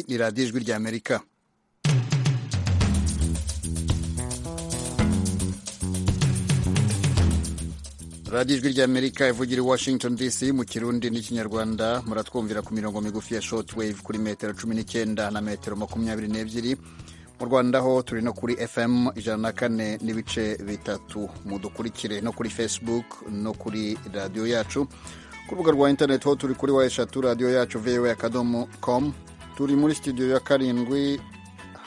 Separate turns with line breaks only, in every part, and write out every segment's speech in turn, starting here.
ni radiyo ijwi ry'amerika radiyo ijwi ry'amerika ivugira i washington dc mu kirundi n'ikinyarwanda muratwumvira ku mirongo migufi ya short wave kuri metero cumi n'icyenda na metero makumyabiri n'ebyiri mu rwanda ho turi no kuri fm ijana na kane n'ibice bitatu mudukurikire no kuri facebook no kuri radiyo yacu ku rubuga rwa interineti ho turi kuri wa eshatu radiyo yacu voa akadomo com turi muri studio ya karindwi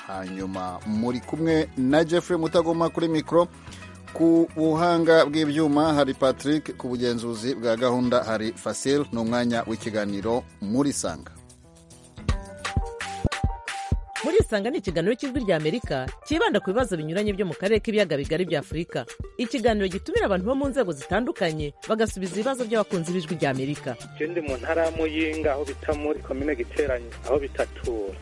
hanyuma muri kumwe na jeffrey mutagoma kuri mikoro ku buhanga bw'ibyuma hari patrick ku bugenzuzi bwa gahunda hari fasil ni umwanya w'ikiganiro muri sanga
muri isanga ni ikiganiro cy'ijwi ry'amerika cyibanda ku bibazo binyuranye byo mu karere k'ibiyaga bigari bya afurika ikiganiro gitumira abantu bo mu nzego zitandukanye bagasubiza ibibazo by'abakunzi b'ijwi ry'amerika
icyo ndi mu ntara ya muyinga aho bita muri komine giteranye aho bitatura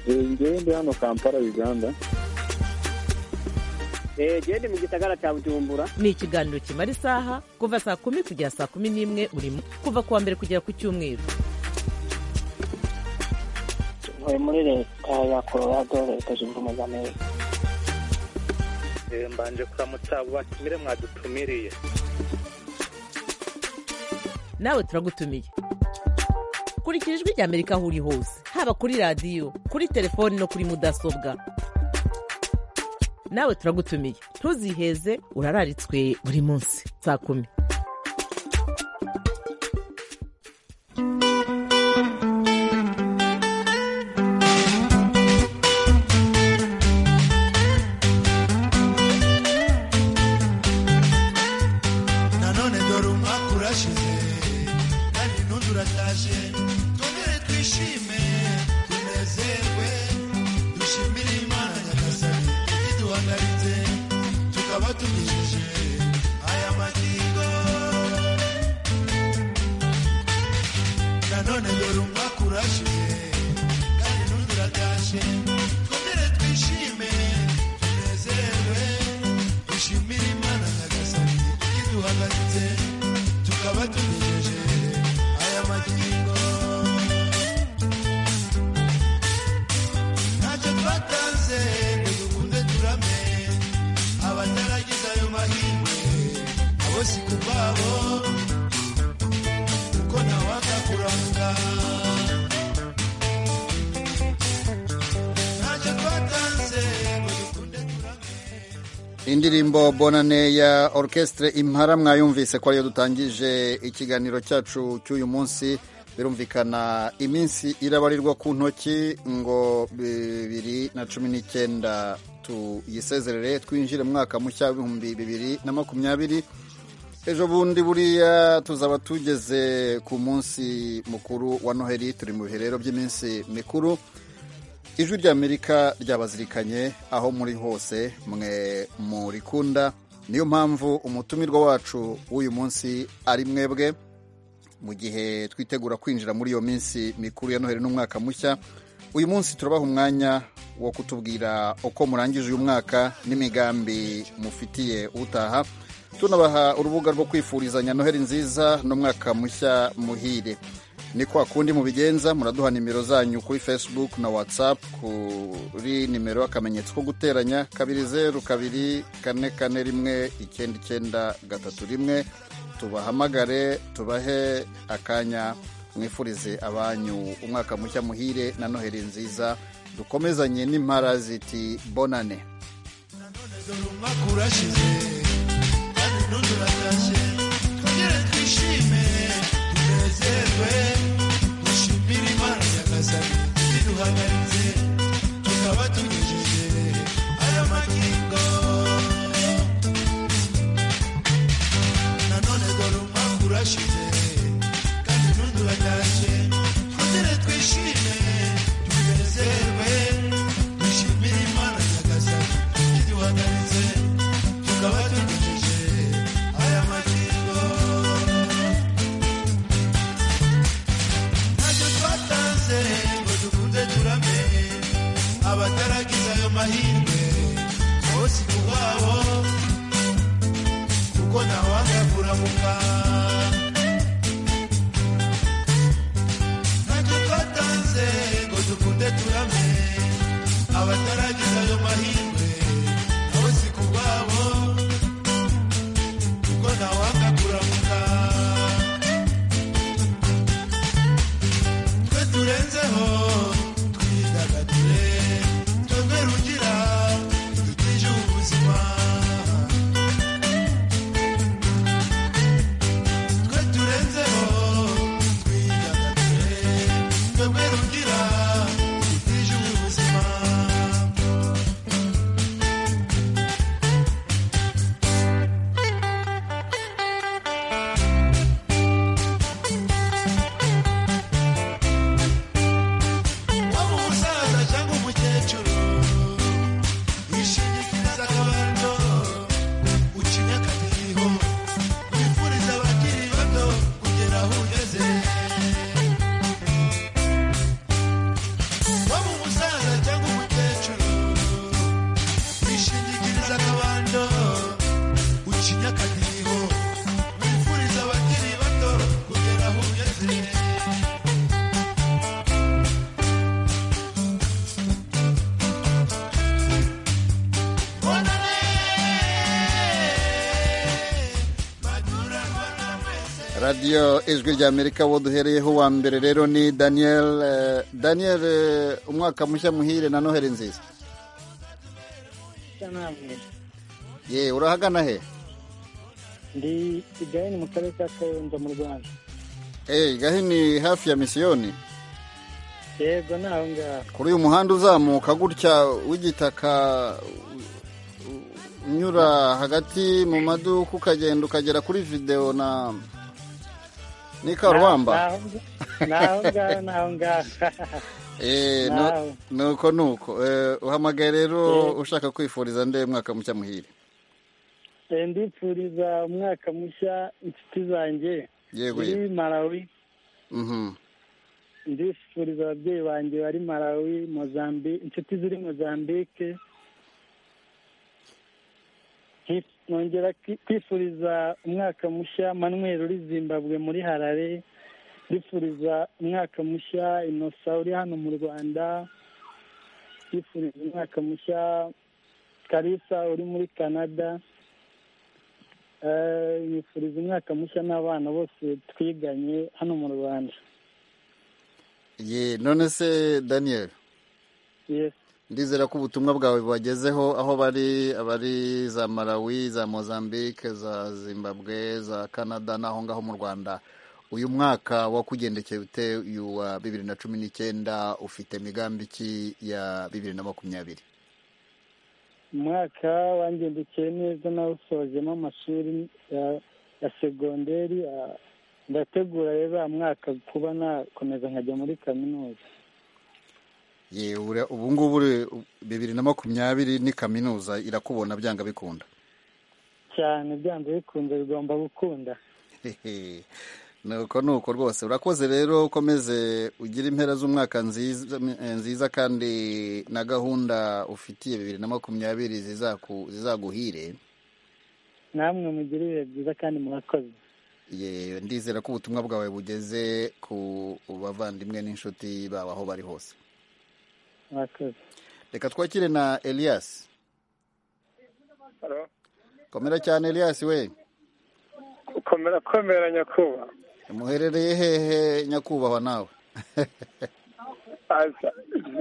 ngewe ndi hano kampala uganda
genda mu gisagara cya bujumbura
ni ikiganiro kimara isaha kuva saa kumi kugera saa kumi n'imwe buri kuva ku wa mbere kugera ku cyumweru
ntuye muri leta ya colorado leta zunze ubumwe za amerika
mbanje kuramutsa abo batumire mwadutumiriye
nawe turagutumiye kurikira ijwi ry'amerika aho uri hose haba kuri radiyo kuri telefoni no kuri mudasobwa nawe turagutumiye ntuziheze urararitswe buri munsi saa kumi
indirimbo bonane ya orchestre impara mwayumvise ko ariyo dutangije ikiganiro cyacu cy'uyu munsi birumvikana iminsi irabarirwa ku ntoki ngo bibiri na cumi n'icyenda tuyisezerere twinjire mu mwaka mushya w'ibihumbi bibiri na makumyabiri ejo bundi buriya tuzaba tugeze ku munsi mukuru wa noheli turi mu bihe rero by'iminsi mikuru ijwi ry'amerika ryabazirikanye aho muri hose mwe murikunda niyo mpamvu umutumirwa wacu w'uyu munsi ari mwebwe mu gihe twitegura kwinjira muri iyo minsi mikuru ya noheli n'umwaka mushya uyu munsi turabaha umwanya wo kutubwira uko murangije uyu mwaka n'imigambi mufitiye utaha tunabaha urubuga rwo kwifurizanya noheli nziza n'umwaka mushya muhire ni kwa kundi mubigenza muraduha nimero zanyu kuri facebook na whatsapp kuri nimero akamenyetso ko guteranya kabiri zeru kabiri kane kane rimwe icyenda icyenda gatatu rimwe tubahamagare tubahe akanya mwifurize abanyu umwaka mushya muhire na noheri nziza dukomezanye n'impara ziti bonane
tunezerwe dushimire imana nyagasani iduhagaritse tukaba tunyujije aya magingo nanone dore umwaka urashize kandi ntuduhatashye twongere twishime tunezerwe dushimire imana nyagasani iduhagaritse tukaba tunyujije aya magingo
radiyo ijwi ry'amerika wo duhereyeho wa mbere rero ni daniel eh, daniel eh, umwaka mushya muhire na noheli nziza ye urahagana he
ndi igahini mu karere ka kayonza mu rwanda
Eh, gahini hafi ya misiyoni
yego ni aho ngaho
kuri uyu muhanda uzamuka gutya w'igitaka u- u- unyura hagati mu maduka ukagenda ukagera kuri videwo na n'ikarubamba
ni aho ngaho ni aho ngaho
Eh, nu-
Nawe.
nuko nuko Eh, uhamagaye rero
Eh.
ushaka kwifuriza nde mwaka mushya muhire
Eh, ndipfuriza umwaka mushya inshuti zanjye
yego yego
muri malawi
Mhm.
ndifuriza ababyeyi banjye bari malawi mozambique inshuti ziri mozambique Nki- nongera kwi- kwifuriza umwaka mushya manuel uri zimbabwe muri harare ndifuriza umwaka mushya inosa uri hano mu rwanda ndifuriza umwaka mushya karisa uri muri canada Eh, nifuriza umwaka mushya n'abana bose twiganye hano mu rwanda
ye none se daniel
Yes.
ndizera ko ubutumwa bwawe bubagezeho aho bari abari za malawi za mozambique za zimbabwe za canada n'aho ngaho mu rwanda uyu mwaka wakugendekeye ute uyu wa bibiri na cumi n'icyenda ufite migambi ki ya bibiri na makumyabiri
umwaka wangendekeye neza nawusojemo amashuri ya ya segonderi ah, ndategura rero uyu mwaka kuba nakomeza nkajya muri kaminuza
ye ura- ubu ngubu uri- bibiri na makumyabiri ni kaminuza irakubona byanga bikunda
cyane byanze bikunze bigomba gukunda
Hehe. nuko nuko rwose urakoze rero ukomeze ugire impera z'umwaka nziza eh, nziza kandi na gahunda ufitiye bibiri na makumyabiri zizaku- zizaguhire
namwe mugire ibihe byiza kandi murakoze
Ye, ndizera ko ubutumwa bwawe bugeze ku bavandimwe n'inshuti baba aho bari hose
murakoze
reka twakire na elias
Halo?
komera cyane elias we
komera komera nyakuba
muherereye hehe nyakubahwa nawe
aza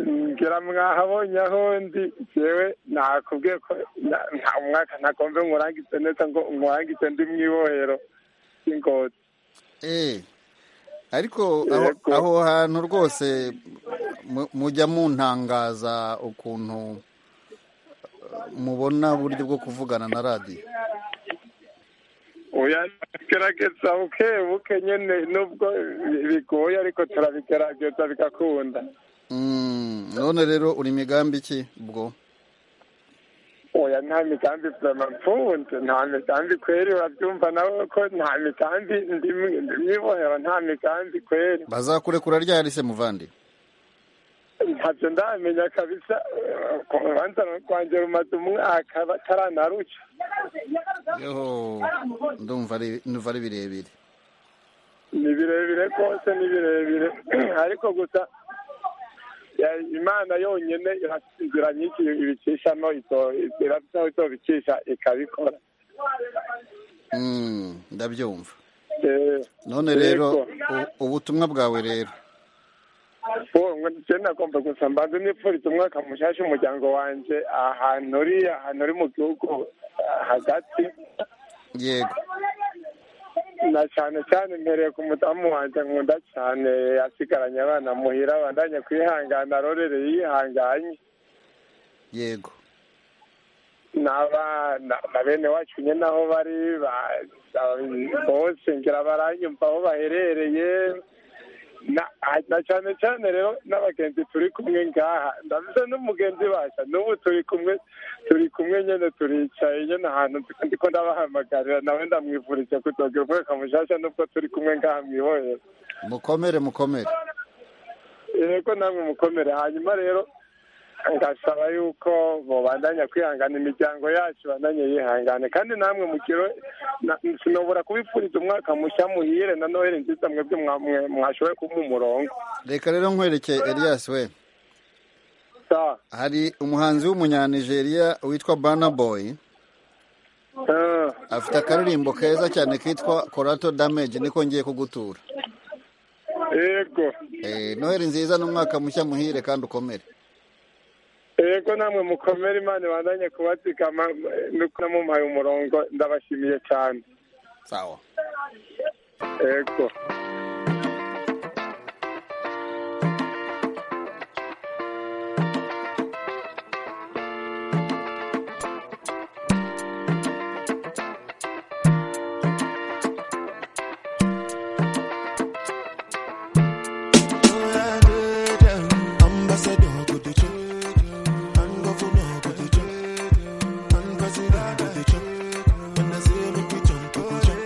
ngira mwabonye aho ndi jewe nakubwiye ko na- nta mwaka ntagombe nkurangize neza ngo nkurangize ndi mu ibohero ry'ingozi
Eh, ariko aho-
Yego.
aho hantu rwose mu- mujya muntangaza ukuntu eh, mubona uburyo bwo kuvugana na radiyo
oya gerageza buke buke nyene nubwo bigoye ariko turabigerageza bigakunda
Mm, none rero uri migambi ki bwo
oya nta migambi vyama mfunze nta migambi kweri uravyumva nawe ko nta migambi ndi mu- ndi mwibohero nta migambi kweri
bazakurekura ryari se muvandi
ntavyo ndamenya kabisa eh, ku rubanza rwanjye rumaze umwaka bataranaruca
Yo, ndumva ari ndumva ari birebire
ni birebire rwose ni birebire ariko gusa ya- imana yonyene irafise inzira nyinshi ibicisha no izo- irafise aho izobicisha ikabikora
Mm, ndabyumva
Eh,
none rero
Yego.
u- ubutumwa bwawe rero
uwo ngo je nagomba gusa mbanze nipfuriza umwaka mushasha umuryango wanje ahantu uri ahantu uri mu gihugu ah, hagati
yego
na cyane cyane mpereye ku mudamu wanjye nkunda cyane asigaranye abana muhira abandanye kwihangana arorere yihanganye
yego
n'abana na bene wacu nyine aho bari ba- ba- bose ngira baranyumva aho baherereye na- na cyane cyane rero n'abagenzi turi kumwe ngaha ndavuze n'umugenzi basha n'ubu turi kumwe turi kumwe nyine turicaye nyine ahantu ndi- ndiko ndabahamagarira nawe ndamwifurije kuzogira umwaka mushasha nubwo turi kumwe ngaha mwibohera
mukomere mukomere
yego namwe mukomere hanyuma rero ngasaba yuko mubandanya kwihangana imiryango yacu ibandanye yihangane kandi namwe mukiro na- sinobora kubipfuriza umwaka mushya muhire na noheli nziza mwebwe mwa- mwe- mwashoboye kumpa umurongo
reka rero nkwerekeye elias we
sawa
hari umuhanzi w'umunyanigeria witwa Burna Boy
Ah,
afite akaririmbo keza cyane kitwa korato damage niko ngiye kugutura
yego
Eh, noheli nziza n'umwaka mushya muhire kandi ukomere
yego namwe mukomere imana ibandanye kubatikama nuko namumuhaye umurongo ndabashimiye cyane
sawa
yego
Ambassador go to church, and governor go to church, and president go to church. When I say make we jump, we go jump.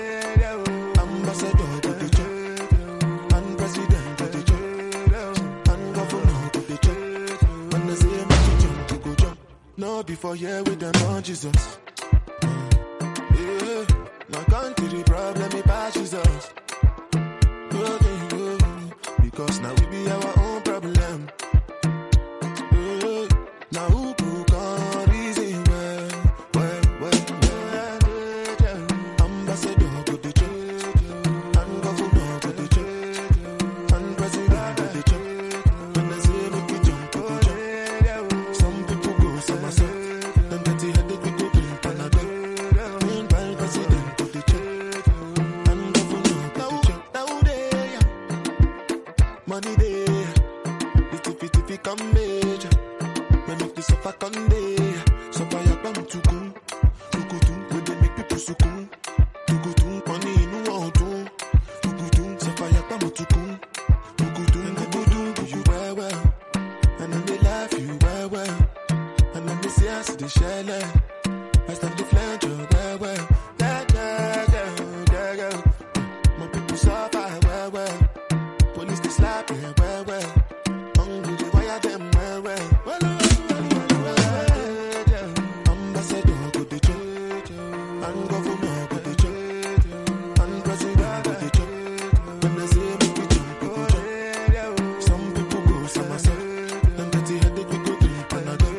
Ambassador go to church, and president go to church, and governor go to church. When I say make we jump, we go jump. No before here with them on Jesus. Yeah, now country the problem it pass Jesus. Oh, they know. Because now we be our own problem. Eh, Now who could come reason well, well, well, well. Ambassador to the church, and governor to the church, and president to the church. When I say make we jump, we jump. Some people go somersault, them dirty headed we go drink Panadol. Meanwhile, president to the church, and governor to the church. Now they money day. Little bit if it come major. When make the suffer come day. Suffer ya bam to go. To go to when they make people so cool. To go to money in one to. To go to suffer ya bam to go. To go to and go do do you well well. And then they laugh you well well. And then they say I see the shell. I stand the flange oh, well well. Yeah, yeah, yeah, yeah, yeah. My people suffer well well. Police they slap me well well. Hungry they wire them well well. Well well, well well. yeah. Ambassador go the church, and governor go the church, and president go the church. When they say make we jump, we go jump. Some people go somersault, and dirty headed we go drink Panadol.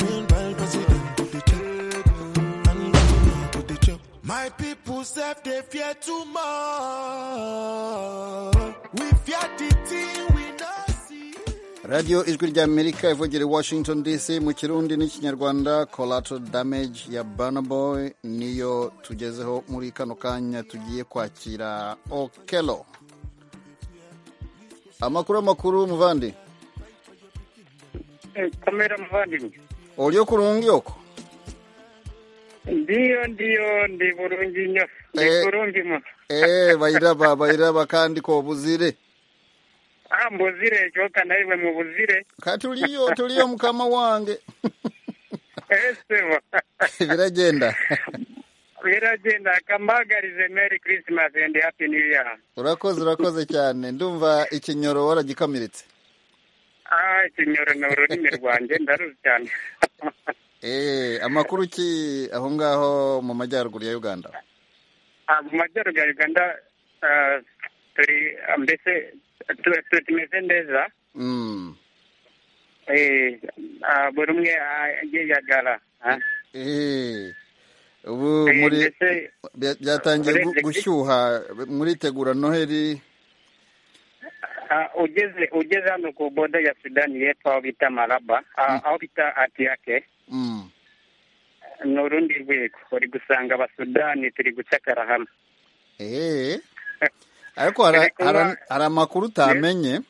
Meanwhile president go the church, and governor go the church. My people self they fear too much. We fear the thing we not see.
radiyo ijwi ry'amerika ivugira i washington dc mu kirundi n'ikinyarwanda collateral damage ya Burna Boy niyo tugezeho muri kano kanya tugiye kwakira okelo amakuru amakuru muvandi
kamera muvandimwe
olyo kurungi oko
ndiyo ndiyo ndi burungi nyo ndi
Eh.
burungi mu
eee bayiraba bayiraba kandi ko buzire
ah mbuzire cyoka nawe mu buzire
ka tuliyo tuliyo mukama wange
esebo
biragenda
biragenda akamagarize merry christmas and happy new year
urakoze urakoze cyane ndumva ikinyoro waragikamiritse
ah ikinyoro ni ururimi rwanjye ndaruzi cyane
eee amakuru ki aho ngaho mu majyaruguru ya uganda
Ah, mu majyaruguru ya uganda ah, turi ah, mbese tu- tu- tumeze neza
Mm.
Eh, ah, buri umwe ah, yiyagara ah.
Eh. ubu
Eh,
muri
ndetse
bya- byatangiye gu-
muri-
gushyuha muritegura noheli
ah, ugeze ugeze hano ku boda ya sudani y'epfo aho bita maraba ah, aho bita atiyake
Mm.
ni urundi rwego uri gusanga abasudani turi gucakara hamwe
Eh. ariko hari-
Ariko
hari
ba-
hari amakuru utamenye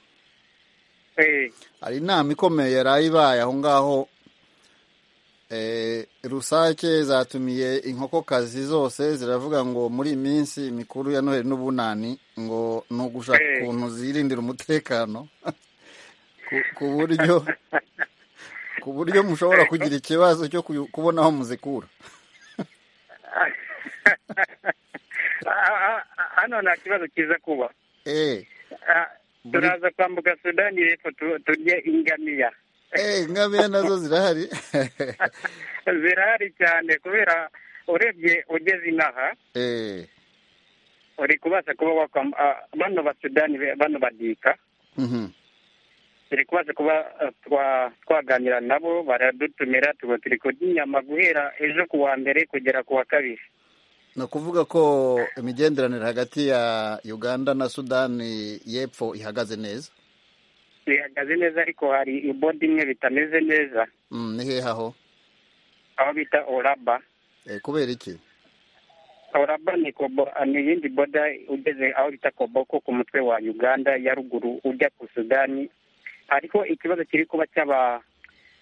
Eh,
hari inama ikomeye yaraye ibaye aho ngaho eh, rusake zatumiye inkokokazi zose ziravuga ngo muri iyi minsi mikuru ya noheli n'ubunani ngo ni ugushaka
Eh.
ukuntu zirindira umutekano ku- ku buryo ku buryo mushobora kugira ikibazo cyo kuyu- kubona aho muzikura
ah, ah, ah, hano nta kibazo kiza kuba
Eh,
Ah, turaza kwambuka sudani y'epfo tu- turye ingamiya
eh, ingamiya nazo zirahari
zirahari cyane kubera urebye ugeze inaha
Eh,
uri kubasha kuba wakwam- ah, bano basudani be- bano badika
mhm.
turi kubasha kuba ah, twa- twaganira nabo baradutumira tuba turi kurya inyama guhera ejo ku wa mbere kugera ku wa kabiri
ni ukuvuga ko imigenderanire hagati ya uganda na sudani y'epfo ihagaze neza
bihagaze neza ariko hari ibodi imwe bitameze neza
Mm, ni hehe aho
aho bita oraba
Eh, kubera iki
oraba ni kobo ni iyindi boda ugeze aho bita koboko ku mutwe wa uganda ya ruguru ujya ku sudani ariko ikibazo kiri kuba cy'aba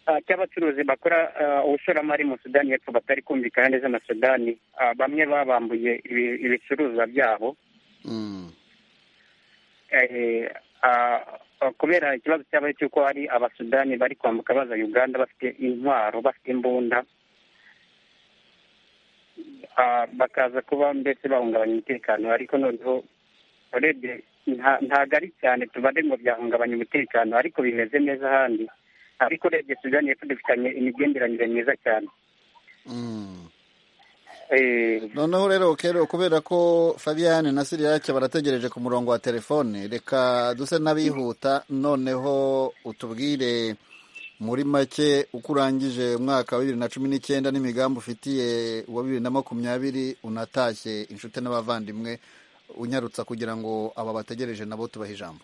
ah, cy'abacuruzi bakora ah, ubushoramari mu sudani y'epfo batari kumvikana neza na sudani Ah, bamwe babambuye ibi- ibicuruzwa byabo
Mm,
eh, ah, ah, kubera ikibazo cyabaye cy'uko hari abasudani bari kwambuka baza uganda bafite intwaro bafite imbunda Ah, bakaza kuba mbese bahungabanya umutekano ariko noneho urebye nta- ntabwo ari cyane tubare ngo byahungabanya umutekano ariko bimeze neza ahandi ariko urebye sudani y'epfo dufitanye imigenderanire myiza cyane
mm.
Eh,
noneho rero kero kubera ko fabian na siriyake barategereje ku murongo wa telefone reka duse n'abihuta noneho utubwire muri make uko urangije umwaka wa bibiri na cumi n'icyenda n'imigambi ufitiye uwa bibiri na makumyabiri unatashye inshuti n'abavandimwe unyarutsa kugira ngo aba bategereje nabo tubahe ijambo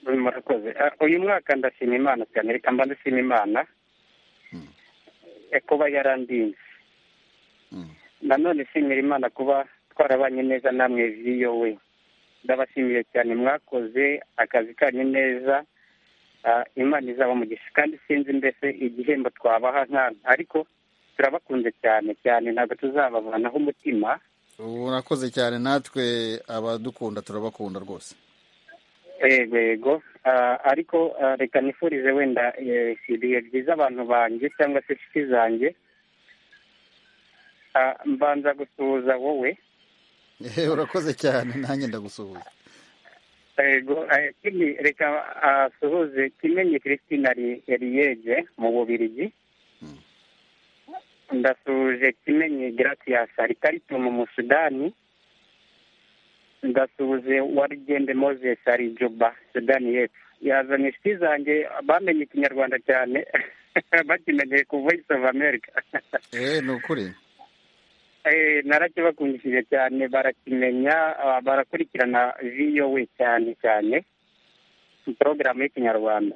murakoze Ah, uyu mwaka ndashima imana cyane reka mba ndashima imana Eh, kuba yarandinze
Mm.
nanone nshimira imana kuba twarabanye neza namwe viyo we ndabashimiye cyane mwakoze akazi kanyu neza Ah, imana izaba umugisha kandi sinzi mbese igihembo twabaha nkana ariko turabakunze cyane cyane ntabwo tuzabavanaho umutima
urakoze cyane natwe abadukunda turabakunda rwose
Yego yego Ah, ariko ah, reka nifurize wenda eh, ibihe byiza abantu banjye cyangwa se inshuti zanjye Ah, mbanza gusuhuza wowe
Eh, urakoze cyane nanjye ndagusuhuza
yego eh, kindi reka ah, asuhuze kimenyi christine Ri- riyege mu bubirigi ndasuhuje kimenyi gratias arikarito mu musudani ndasuhuje warigende moses ari juba sudani y'epfo yazanye inshuti zanjye bamenye ikinyarwanda cyane bakimenyeye ku voice of america
eh ni ukuri
Eh, narakibakundishije cyane barakimenya ah, barakurikirana viyowe cyane cyane porogaramu y'ikinyarwanda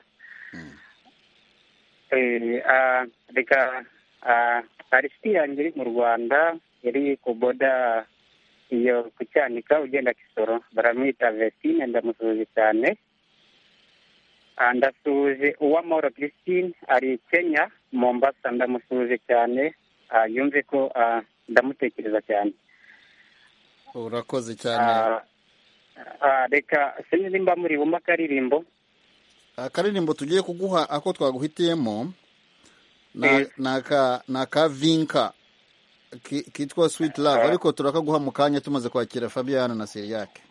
Eh, ah, reka ah, hari inshuti yanjye iri mu rwanda yari ku boda iyo ku cyanika ugenda kisoro baramwita vesine ndamusuhuje cyane Ah, ndasuhuje uwamahoro christine ari kenya mombasa ndamusuhuje cyane Ah, yumve ko ah, ndamutekereza cyane
urakoze cyane
Ah, ah, reka sinzi nimba muri bumva akaririmbo
akaririmbo tugiye kuguha ako twaguhitiyemo na-
Eh.
ni aka- ni aka vinka ki- kitwa sweet love ariko turakaguha mu kanya tumaze kwakira fabiana na siriyake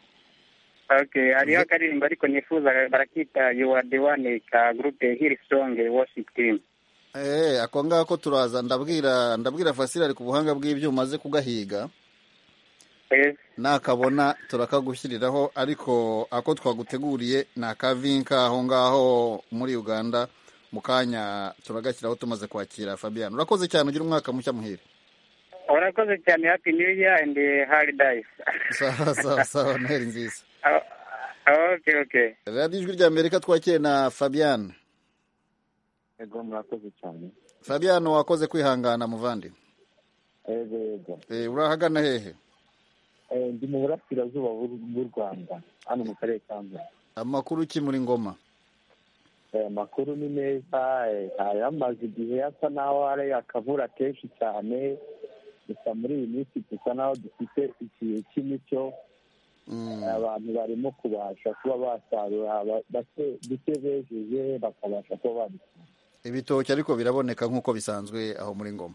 okay hariho akaririmbo ariko nifuza barakita you are the one ka groupe hill song worship team
Eh, ako ngako turaza ndabwira ndabwira fasira ari ku buhanga bw'ibyo umaze kugahiga
Eh,
nakabona turakagushyiriraho ariko ako twaguteguriye ni akavinka aho ngaho muri uganda mu kanya turagashyiraho tumaze kwakira fabiana urakoze cyane ugira umwaka mushya muhire
urakoze cyane happy new year and eh, hard days
sawa sawa sawa noheri nziza
Ah, okay okay
radiyo ijwi rya amerika twakiriye na fabian
Yego murakoze cyane.
fabian wakoze kwihangana muvandi
Yego yego.
Eh, urahagana hehe
Eh, Ndi mu burasirazuba bw'u- bw'u Rwanda hano mu karere ka Ngoma.
amakuru ki muri ngoma
Eh, Amakuru ni meza eh, hari amaze igihe asa n'aho ari akavura kenshi cyane gusa muri iyi minsi dusa n'aho dufite igihe cy'imicyo
Mm,
abantu barimo kubasha kuba basarura ba- bake duke bejeje bakabasha kuba babisarura.
ibitoki ariko biraboneka nk'uko bisanzwe aho muri ngoma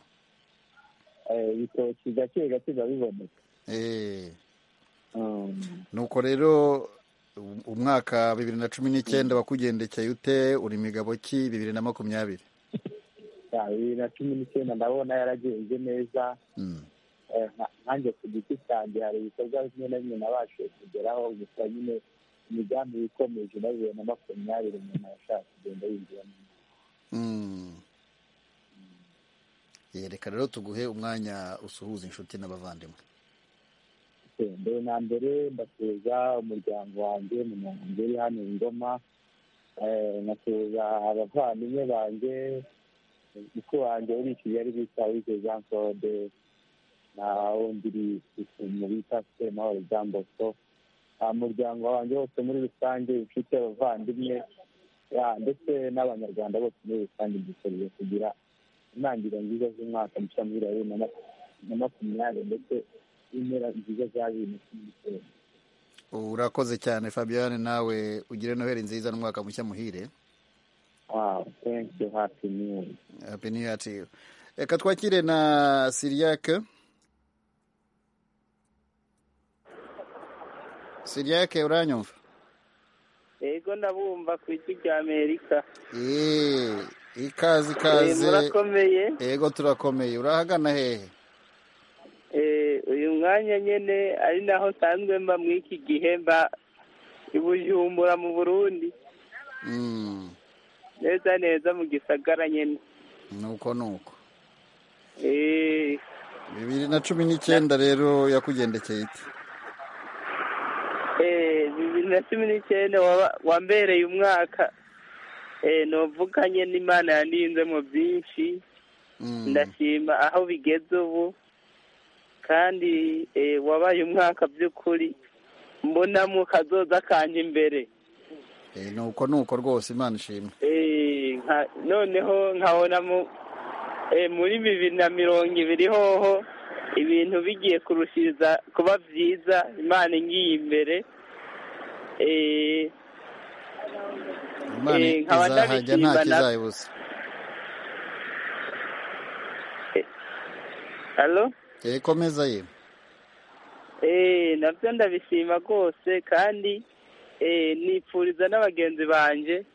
Eh, ibitoki gake gake biba biboneka
Eh,
Mm.
nuko rero u- umwaka bibiri na cumi n'icyenda wakugendekeye ute uri migabo ki bibiri na makumyabiri
Ya, bibiri na cumi n'icyenda ndabona yaragenze neza
Mm,
Eh, nka- nanjye ku giti cyanjye hari ibikorwa bimwe na bimwe nabashije kugeraho gusa nyine imigambi ikomeje na bibiri na makumyabiri umuntu arashaka kugenda yinjiramo
mm. Eh, reka rero tuguhe umwanya usuhuza inshuti n'abavandimwe
bose mbere na mbere ndasuhuza umuryango wanjye umunyarwanda uri hano i ngoma Eh, nkasuhuza abavandimwe banjye muku wanjye uri i kigali bita wize jean claude na wundi mu bita semahoro jean bosco umuryango wanjye wose muri rusange inshuti abavandimwe ya, ndetse n'abanyarwanda bose muri rusange dukoreye kugira intangiriro nziza z'umwaka mushya muri bibiri na makumyabiri na makumyabiri ndetse n'impera nziza za bibiri na cumi n'icyenda
urakoze cyane fabian nawe ugire noheli nziza n'umwaka mushya muhire
wawu tenki hapi niyu
happy new year to you reka twakire na siriyake siriyake uranyumva
yego ndabumva ku ijwi rya amerika
eee ikaze
Eh,
ikaze
murakomeye
yego turakomeye urahagana hehe
Eh, uyu mwanya nyine ari naho nsanzwe mba muri iki gihe mba i bujumbura mu burundi
Mm,
neza neza mu gisagara nyine
nuko nuko
Eh,
bibiri na cumi n'icyenda rero yakugendekeye ite
eh, bibiri na cumi n'icyenda waba- wambereye umwaka Eh, novuga nyine imana yandinze mu byinshi
Mm,
ndashima aho bigeze ubu kandi eh, wabaye umwaka by'ukuri mbonamo kazoza kanje imbere
eh, nuko nuko rwose imana ishimwe
Eh, nka- noneho nkabona mu- eh, muri bibiri na mirongo ibiri hoho ibintu bigiye kurushiriza kuba byiza imana ingiye imbere Eh,
imana
Eh, nkaba
izahajya nta
ndabishima na-
kizayibuza
alo
Eh, komeza ye
Eh, nabyo ndabishima rwose kandi eh, nipfuriza n'abagenzi banjye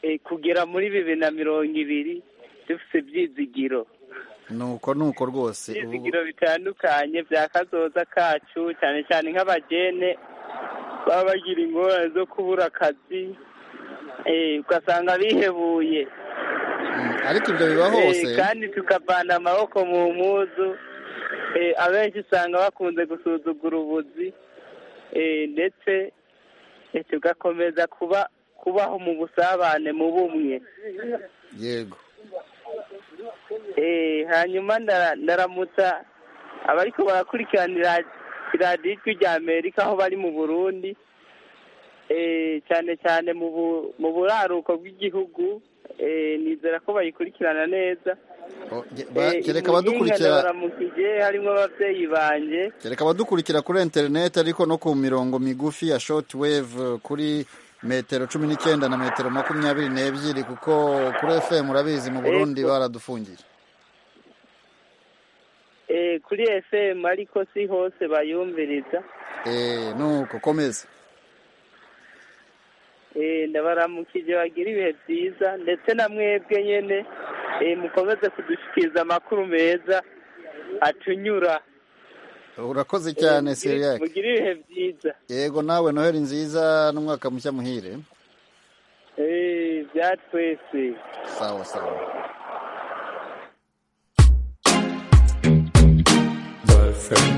eh, kugera muri bibiri na mirongo ibiri dufite ibyizigiro
nuko nuko rwose ubu-
ibyizigiro bitandukanye bya kazoza kacu cyane cyane nk'abagene baba bagira ingorane zo kubura akazi eh, ugasanga bihebuye
Mm, ariko ibyo biba
Eh,
hose
kandi tukavana amaboko mu mpuzu Eh, abenshi usanga bakunze gusuzugura ubuzi Eh, ndetse eh, tugakomeza kuba kubaho mu busabane mu bumwe
yego
Eh, hanyuma ndara- ndaramutsa abariko barakurikiranira iradiyo ijwi rya amerika aho bari mu burundi Eh, cyane cyane mu bu- mu buraruko bw'igihugu Eh, nizera ko bayikurikirana neza
O, ge- ba-
Eh,
kereka
i Muyinga
abadukurikira
ndabaramukije harimo ababyeyi banje
kereka abadukurikira kuri interineti ariko no ku mirongo migufi ya shoti wevu kuri metero cumi n'icyenda na metero makumyabiri n'ebyiri kuko kuri efemu urabizi mu burundi
Yego.
baradufungiye
Eh, kuri fm ariko si hose bayumviriza
Eh, nuko komeza
Eh, ndabaramukije bagira ibihe byiza ndetse na mwebwe nyine eh, mukomeze kudushikiriza amakuru meza atunyura
urakoze cyane
Eh, mugire-
siriyake
mugire ibihe byiza
yego nawe noheli nziza n'umwaka mushya muhire
Eh, bya twese
sawa sawa
Girlfriend.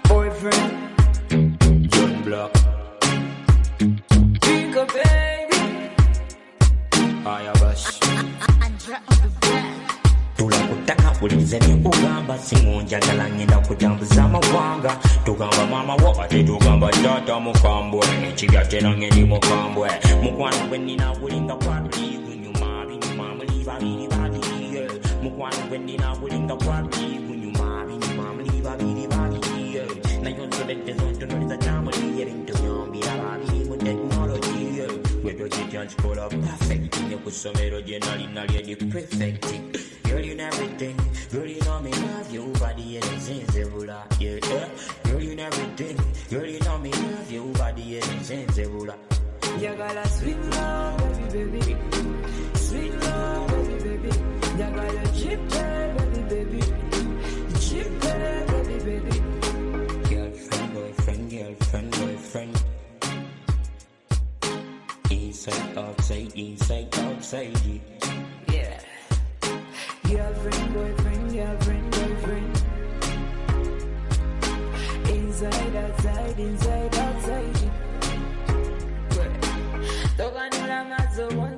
Boyfriend. John Block.
Jingle baby,
Ayabash.
tula kutaka ulize ni ugamba singonjagala ngenda kutambuza amawanga tugamba mama wo ate tugamba tata mukambwe ekibya tera ngeri mukambwe mukwano gwe nina gulinga kwaluliigunyuma binyuma muli babiri babiriye mukwano gwe nina gulinga kwaluliigunyuma binyuma muli babiri babiriye nayo nsobedde zontunoliza kyamuliye bintu byombira babiri mu tekinologiye wetokitya nkikola perfect ne ku ssomero gye nali nali edi prefect Girl, you know everything. Girl, you know me love you. Body and sensible. Yeah, yeah. Girl, you know everything. Girl, you know me love you. Body and sensible.
yagala sweet love, baby baby, sweet love, baby baby, yagala cheap baby baby, cheap baby baby.
Girlfriend, boyfriend, girlfriend, boyfriend. Inside, outside, inside, outside.
Yeah. Girlfriend, boyfriend, girlfriend, boyfriend.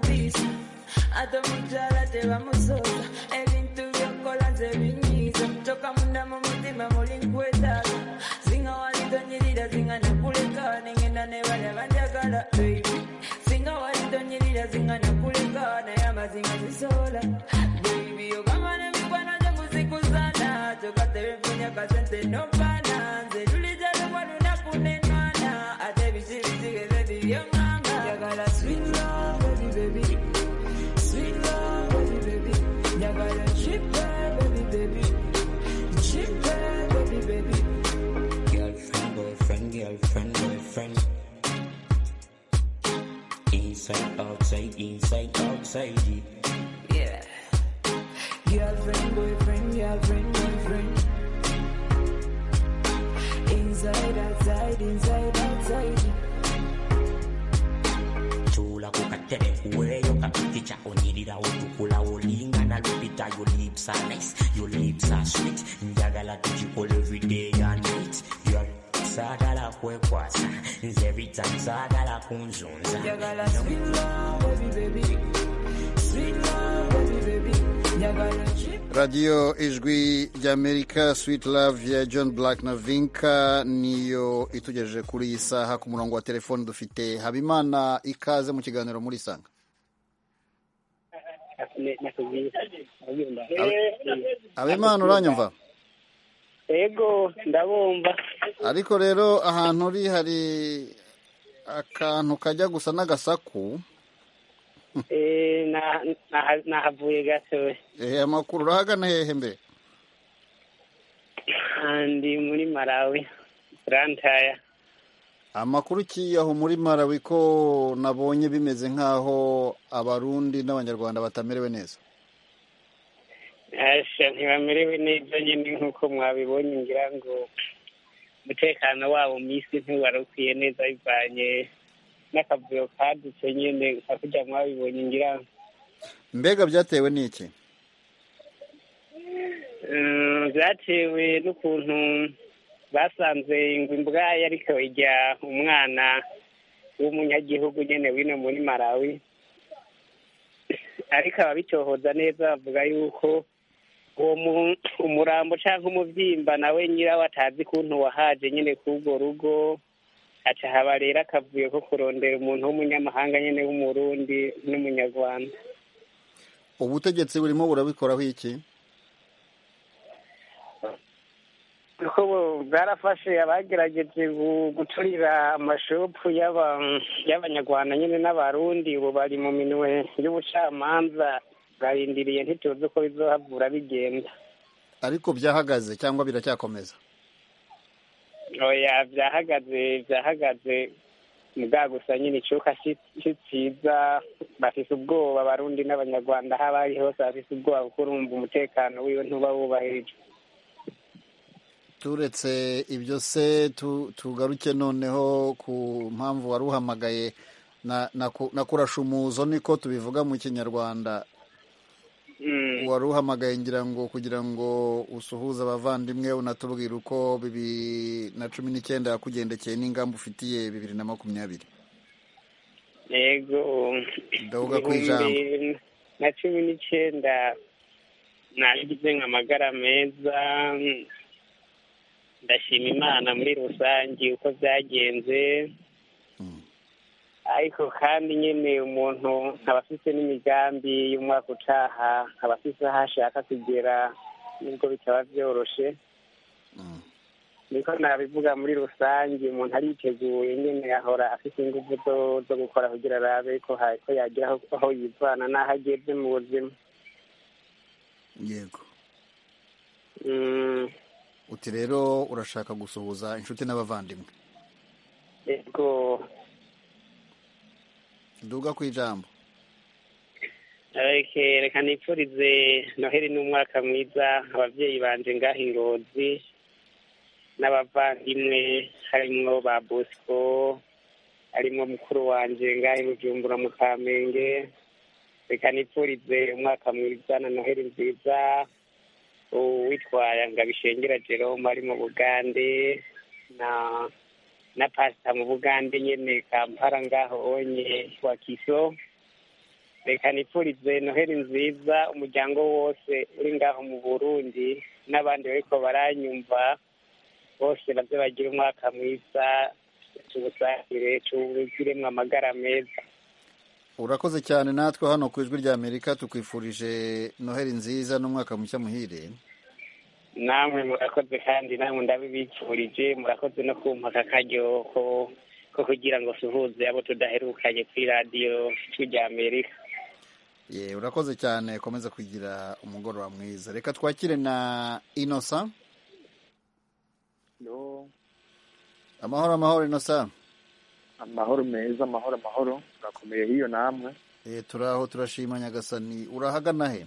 ate mukyala tebamusoza ebintu byokola nze binyiiza toka munda mu mutima muli nkwetaaga singa walitonyirira singa nakuleka nengenda nebala banjagala baby singa walitonyirira singa nakuleka naye amazinga zisola baby ogamba nemikwano gyokuzikusana kyokatebempunya kasente nompana nze lulija lugwa lunaku nenwana ate bikibikigeze bibyomwanga njagala sweet love baby baby Sweet love, baby, baby. Nyagala chipe, baby, baby. Chipe, baby, baby.
Girlfriend, boyfriend, girlfriend, boyfriend. Inside, outside, inside, outside.
Yeah. Girlfriend, boyfriend, girlfriend, boyfriend. Inside, outside, inside, outside.
Chula kukatele kuweyo kapikicha onyirira otukula olingana lupita your lips are nice your lips are sweet njagala tugikole everyday and night girl saagala kwekwasa nze everytime saagala kunzunza
Nyagala sweet love, baby, baby. Sweet love, baby, baby. Nyagala chipe.
radiyo ijwi ry'amerika switi love ya john black na vinka niyo itugejeje kuri iyi saha ku murongo wa telefoni dufite habimana ikaze mu kiganiro muri isanga habimana uranyumva
ego ndabumva
ariko rero ahantu uri hari akantu kajya gusa n'agasaku
Eh, na- na- nahavuye gatowe
Eh, amakuru urahagana hehe mbere
ndi muri malawi rantaya
amakuru kiyaho muri marawi ko nabonye bimeze nk'aho abarundi n'abanyarwanda batamerewe neza
asha ntibamerewe neza nyine nk'uko mwabibonye ngira ngo umutekano wabo mu isi ntiwari ukwiye neza bivanye n'akavuyo kadutse nyine hakurya mwabibonye ngira ngo
mbega byatewe n'iki
Mm, byatewe n'ukuntu basanze ingwe imbwayi ariko ijya umwana w'umunyagihugu nyine wino muri malawi ariko ababitohoza neza bavuga yuko uwo mu- umurambo cyangwa umubyimba nawe nyirawo atazi kuntu wahaje nyine k'ubwo rugo aca haba rero akavuyo ko kurondera umuntu w'umunyamahanga nyine w'umurundi n'umunyarwanda
ubutegetsi burimo burabikoraho iki
kuko bo- bwarafashe abagerageje gu- guturira amashopu y'aba- y'abanyarwanda nyine n'abarundi ubu bari mu minwe y'ubucamanza barindiriye ntituzi uko bizohavura bigenda
ariko byahagaze cyangwa biracyakomeza
oya byahagaze byahagaze mbwa gusa nyine icuka kitsiza bafise ubwoba abarundi n'abanyarwanda aho abari hose bafise ubwoba kuko urumva umutekano wiwe ntuba wubahirijwe
turetse ibyo se tu- tugaruke noneho ku mpamvu wari uhamagaye na- na ku- na kurasha umuzo niko tubivuga mu kinyarwanda wari uhamagaye ngira ngo kugira ngo usuhuze abavandimwe unatubwire uko bibiri na cumi n'icyenda yakugendekeye n'ingamba ufitiye bibiri na makumyabiri
yego
Ndavuga ku ijambo.
Ibihumbi na cumi n'icyenda nagize nka amagara meza ndashima imana muri rusange uko byagenze ariko kandi nyine umuntu aba afite n'imigambi y'umwaka utaha aba afite aho ashaka kugera nubwo bitaba byoroshye niko nabivuga muri rusange umuntu ariteguye nyine ahora afite ingufu zo zo gukora kugira arabe ko ha- ko yagira aho- aho yivana n'aho ageze mu buzima
yego
Mm,
uti rero urashaka gusuhuza inshuti n'abavandimwe
yego
duga ku ijambo
Reke- reka nipfurize noheli n'umwaka mwiza ababyeyi banje ngaha ingozi n'abavandimwe harimo ba bosco harimo mukuru wanje ngaha i bujumbura mu kamenge reka nipfurize umwaka mwiza na noheli nziza uwitwara ngabishengera jerome ari mu bugande na na pasita mu bugande nyene kampala ngaho onye wa kiso reka nipfurize noheli nziza umuryango wose uri ngaho mu burundi n'abandi bariko baranyumva bose nabyo bagira umwaka mwiza cy'ubusangire cy'ubuziremwa amagara meza
urakoze cyane natwe hano ku ijwi ry'amerika tukwifurije noheli nziza n'umwaka mushya muhire
namwe murakoze kandi namwe ndabibifurije murakoze no kumpa aka karyo ko ko kugira ngo suhuze abo tudaherukanye kuri radiyo ijwi ry'amerika
ye urakoze cyane komeza kugira umugoroba mwiza reka twakire na inosa amahoro amahoro inosa
amahoro meza amahoro amahoro murakomeye hiyo namwe
Eh, turaho turashima nyagasani urahagana he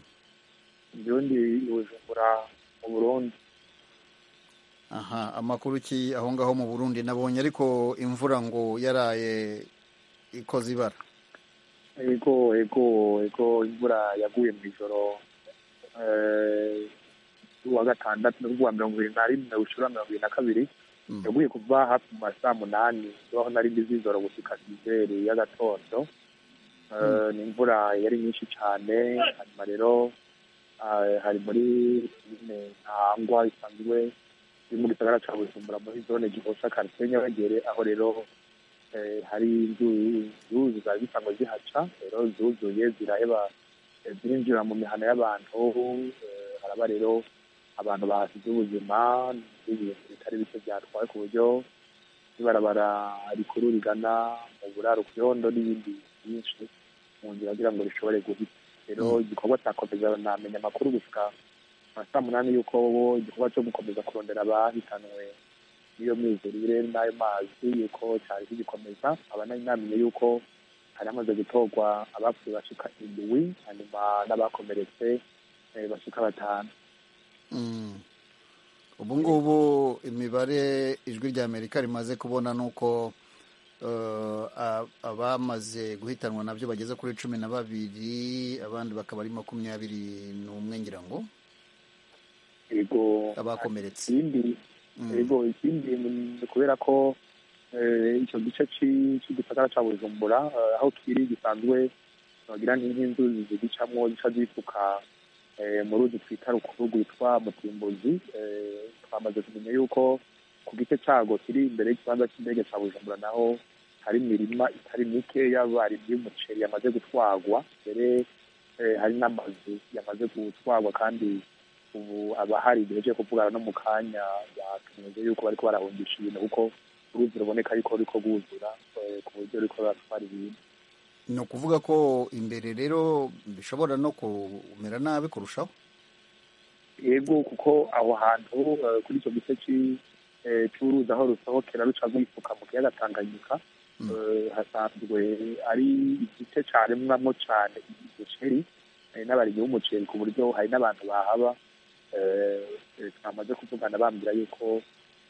njyewe ndi i bujumbura mu burundi
aha amakuru ki aho ngaho mu burundi nabonye ariko imvura ngo yaraye ikoze ibara
ego ego ego imvura yaguye mu ijoro eh, uwa gatandatu n'uwa mirongo ibiri na rimwe ushura mirongo ibiri na kabiri yaguye kuva hafi mu ma saa munani aho nari ndi z'ijoro gushika sizeri y'agatondo Eh,
Mm.
ni imvura yari nyinshi cyane hanyuma rero eh, hari muri komine ntangwa isanzwe iri mu gisagara ca bujumbura muri zone gihosha karitiye nyabagere aho rero eh, hari inzu- inzuzi zari zisanzwe zihaca rero zuzuye ziraheba eh, zirinjira mu mihana y'abantu eh, haraba rero abantu bahasize ubuzima n'ibintu bitari bike byatwaye ku buryo ibarabara rikuru rigana mu buraro kuyondo n'ibindi byinshi mu nzira kugira ngo rishobore guhita rero igikorwa cya komeza namenya amakuru gushika nka saa munani y'uko bo igikorwa cyo gukomeza kurondera abahitanwe n'iyo myuzurire n'ayo mazi y'uko cyari kigikomeza abanari namenye y'uko hari hamaze gutorwa abapfuye bashika indwi hanyuma n'abakomeretse eh, bashika batanu
Mm. ubu ngubu imibare ijwi ry'amerika rimaze kubona ni uko eh, a- abamaze guhitanwa nabyo bageze kuri cumi na babiri abandi bakaba ari makumyabiri n'umwe ngira ngo
yego
abakomeretse
ikindi yego ikindi ni kubera ko eh, icyo gice ci- c'igisagara ca bujumbura eh, aho kiri gisanzwe bagira nk'inzuzi zigicamwo zica zifuka eh, mu ruzi twita rukuru rwitwa mutimbuzi eh, twamaze kumenya yuko ku gice cago kiri imbere y'ikibanza cy'indege ca bujumbura naho hari imirima itari mike y'abarimyi y'umuceri yamaze gutwagwa mbere eh, hari n'amazu yamaze gutwagwa kandi ubu abahari bihejeje kuvugana no mu kanya batumize yuko bariko barahungisha ibintu kuko uruzi ruboneka yuko ruriko rwuzura eh, ku buryo ruriko ruratwara ibintu
ni ukuvuga ko imbere rero bishobora no kumera nabi kurushaho
yego kuko aho hantu eh, kuri icyo gice ci- eh, c'uruzi aho rusohokera ruca rwifuka mu kiyaga tanganyika eh, hasanzwe ari igice caremwamwo cane umuceri eh, n'abarimyi b'umuceri ku buryo hari n'abantu bahaba eh, eh, twamaze kuvugana bambwira yuko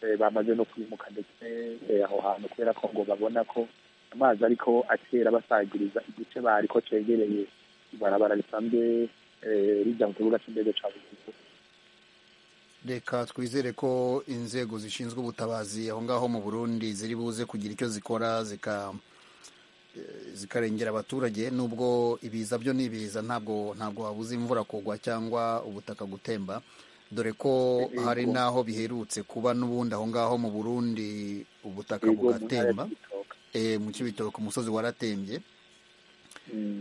eh, bamaze no kwimuka ndetse eh, aho hantu kubera ko ngo babona ko amazi ariko atera basagiriza igice bariko cegereye ibarabara risanzwe eh, rija mu kibuga c'indege ca bujumbura
reka twizere ko inzego zishinzwe ubutabazi aho ngaho mu burundi ziri buze kugira icyo zikora zika eh, zikarengera abaturage nubwo ibiza byo n'ibiza ntabwo ntabwo wabuza imvura kugwa cyangwa ubutaka gutemba dore ko
Yego.
hari n'aho biherutse kuba n'ubundi aho ngaho mu burundi ubutaka
Yego, mu ntara ya
bugatemba Eh, mu kibitoke umusozi waratembye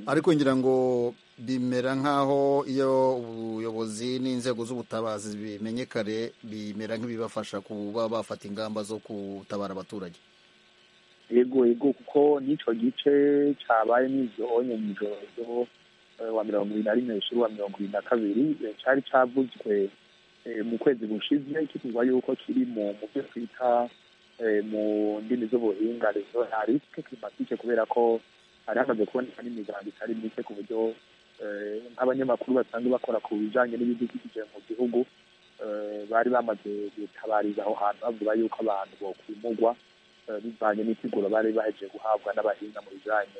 ariko ngira ngo bimera nk'aho iyo ubuyobozi n'inzego z'ubutabazi bimenye kare bimera nk'ibibafasha kuba bafata ingamba zo gutabara abaturage
yego yego kuko n'ico gice cabaye n'ivyo onye mw'ijoro ryo eh, wa mirongo ibiri na rimwe hejuru wa mirongo ibiri na kabiri eh, cari cavuzwe eh, mu kwezi gushize kivuga yuko kiri mu mu byo twita eh, mu ndimi z'ubuhinga rezo na risike klimatike kubera ko hari hamaze kuboneka n'imiganda itari mike ku buryo eh, nk'abanyamakuru basanzwe bakora ku bijanye n'ibidukikije mu gihugu eh, bari bamaze gutabariza aho hantu bavuga yuko abantu bokwimugwa eh, bivanye n'isiguro bari bahejeje guhabwa n'abahinga mu bijanye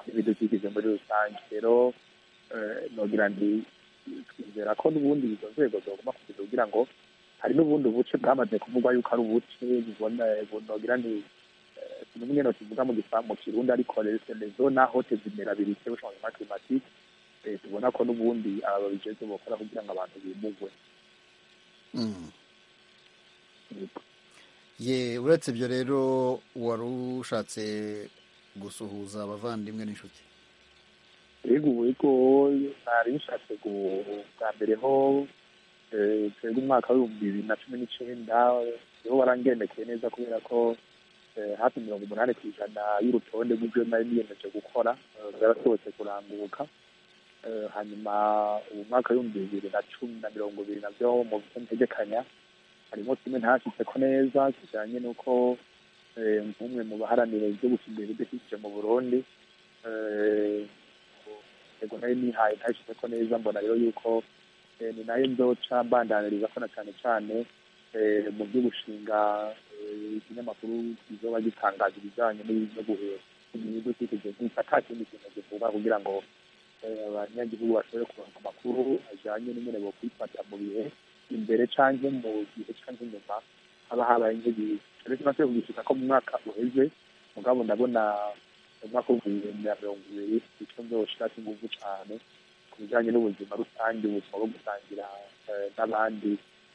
n'ibidukikije muri rusange rero eh, nogira nti twizera ko n'ubundi izo nzego zogomba kugira kugira ngo hari n'ubundi buce bwamaze kuvugwa yuko ari ubuce bubona- bu- nogira nti eh, ikintu nyine tuvuga mu gifaransa mu kirundi ariko resemezo naho tezimera biri cyo changement climatique eh, tubona ko n'ubundi aba babijejwe bakora kugira ngo abantu bimugwe
Mm. ye uretse ibyo rero wari ushatse gusuhuza abavandimwe n'inshuti
yego yego nari bishatse gu- bwa mbere ho eh, twebwe umwaka w'ibihumbi bibiri na cumi n'icyenda niho warangendekeye neza kubera ko eh, hafi mirongo umunani ku ijana y'urutonde rw'ibyo nari niyemeje gukora eh, byarasohotse kuranguka Eh, hanyuma ubu mwaka w'ibihumbi bibiri na cumi na mirongo ibiri nabyo mu byo ntegekanya harimo kimwe ntashitseko neza kijyanye n'uko eh, nk'umwe mu baharanira ibyo gusimbura ibidukikije mu burundi eh, yego nayo nihaye ntashyizeko neza mbona rero yuko eh, ni nayo nzoca mbandaniriza ko na cyane cyane eh, mu byo gushinga eh, ikinyamakuru kizoba gitangaza ibijyanye n'ibyo guhera ibidukikije gusa nta kindi kintu givuga kugira ngo eh, abanyagihugu bashobore kuronka amakuru ajyanye n'ingene bokwifata mu bihe imbere canke mu gihe canke inyuma haba habaye nk'igihe rero tumaze kugishika ko mu mwaka uheze mugabo ndabona umwaka w'ibihumbi bibiri na mirongo ibiri icyo nzoshirako inguvu cane ku bijanye n'ubuzima rusange ubuzima bwo gusangira eh, n'abandi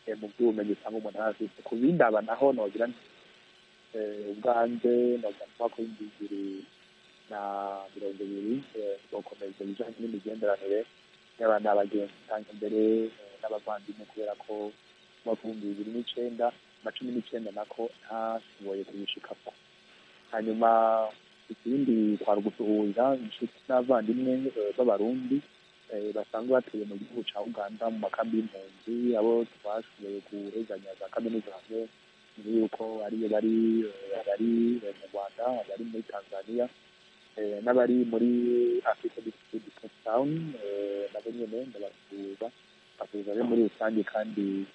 eh, mu by'ubumenyi usanga umuntu arafise ku bindi aba naho nogira nti eh, ubwanje nogira mu mwaka w'ibihumbi bibiri na mirongo ibiri eh, twakomeza ibijanye n'imigenderanire y'abana abagenzi usanga imbere eh, n'abavandimwe kubera ko umwaka w'ibihumbi bibiri n'icenda na cumi n'icenda nako ntashoboye kubishikako hanyuma ikindi twari gusuhuza inshuti n'abavandimwe eh, b'abarundi eh, basanzwe batuye mu gihugu ca uganda mu makambi y'impunzi abo twashoboye guhezanya za kaminuza hamwe mbere yuko ariyo bari eh, abari eh, mu rwanda abari muri tanzania eh, n'abari muri africa district town eh, nabo nyene ndabasuhuza basuhuza be muri rusange kandi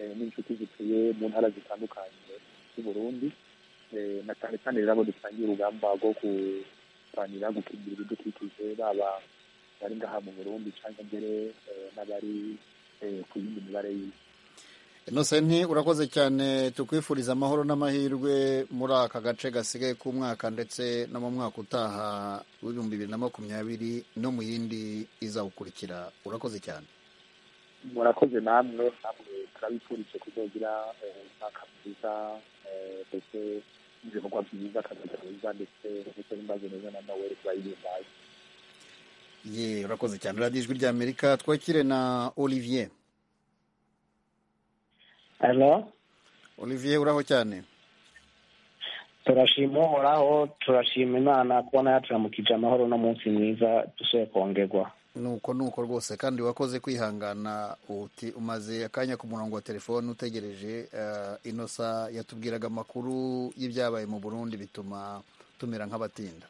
eh, n'inshuti zituye mu ntara zitandukanye z'uburundi eh, na cyane cyane rero abo dusangiye urugamba rwo kurwanira gukingira ibidukikije baba bari ngaha mu burundi cyangwa mbere eh, n'abari eh, ku yindi mibare y'isi
inosenti urakoze cyane tukwifuriza amahoro n'amahirwe muri aka gace gasigaye k'umwaka ndetse no mu mwaka utaha w'ibihumbi bibiri na makumyabiri no mu yindi izawukurikira urakoze cyane
murakoze namwe namwe turabifurije kuzogira eh, umwaka mwiza eh, ndetse n'ibikorwa byiza akazi mwiza ndetse ndetse n'imbazo neza na nawe kubayihimbaye
ye urakoze cyane radiyo ijwi ry'amerika twakire na olivier
Hello?
olivier uraho cyane
turashima uhoraho turashima imana kubona yaturamukije amahoro no munsi mwiza dusuye kongerwa
nuko nuko rwose kandi wakoze kwihangana uti umaze akanya ku murongo wa telefone utegereje eh, inosa yatubwiraga amakuru y'ibyabaye mu burundi bituma tumera nk'abatinda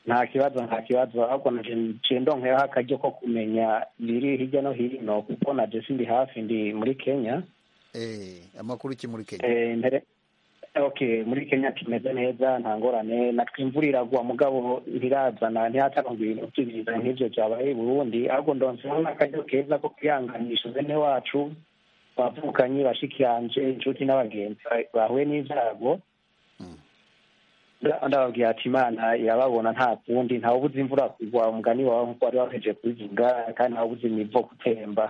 nta kibazo nta kibazo ahubwo naje nje ndonkeyeho akaryo ko kumenya biri hirya no hino kuko naje sindi hafi ndi muri kenya
eh, amakuru iki muri kenya
Eh, mbere okay muri kenya kimeze neza nta ngorane natwe imvura iragwa mugabo ntirazana ntihatarangwa ibintu byiza nk'ibyo byabaye i burundi ahubwo ndonseho n'akaryo keza ko kwihanganisha bene wacu bavukanye bashiki yanje inshuti n'abagenzi ba- bahuye n'ibyago Nda- ndababwira ati imana irababona nta kundi ntawe ubuze imvura kugwa umugani wawe nkuko wari waheje kubivuga kandi ntawe ubuze imivo gutemba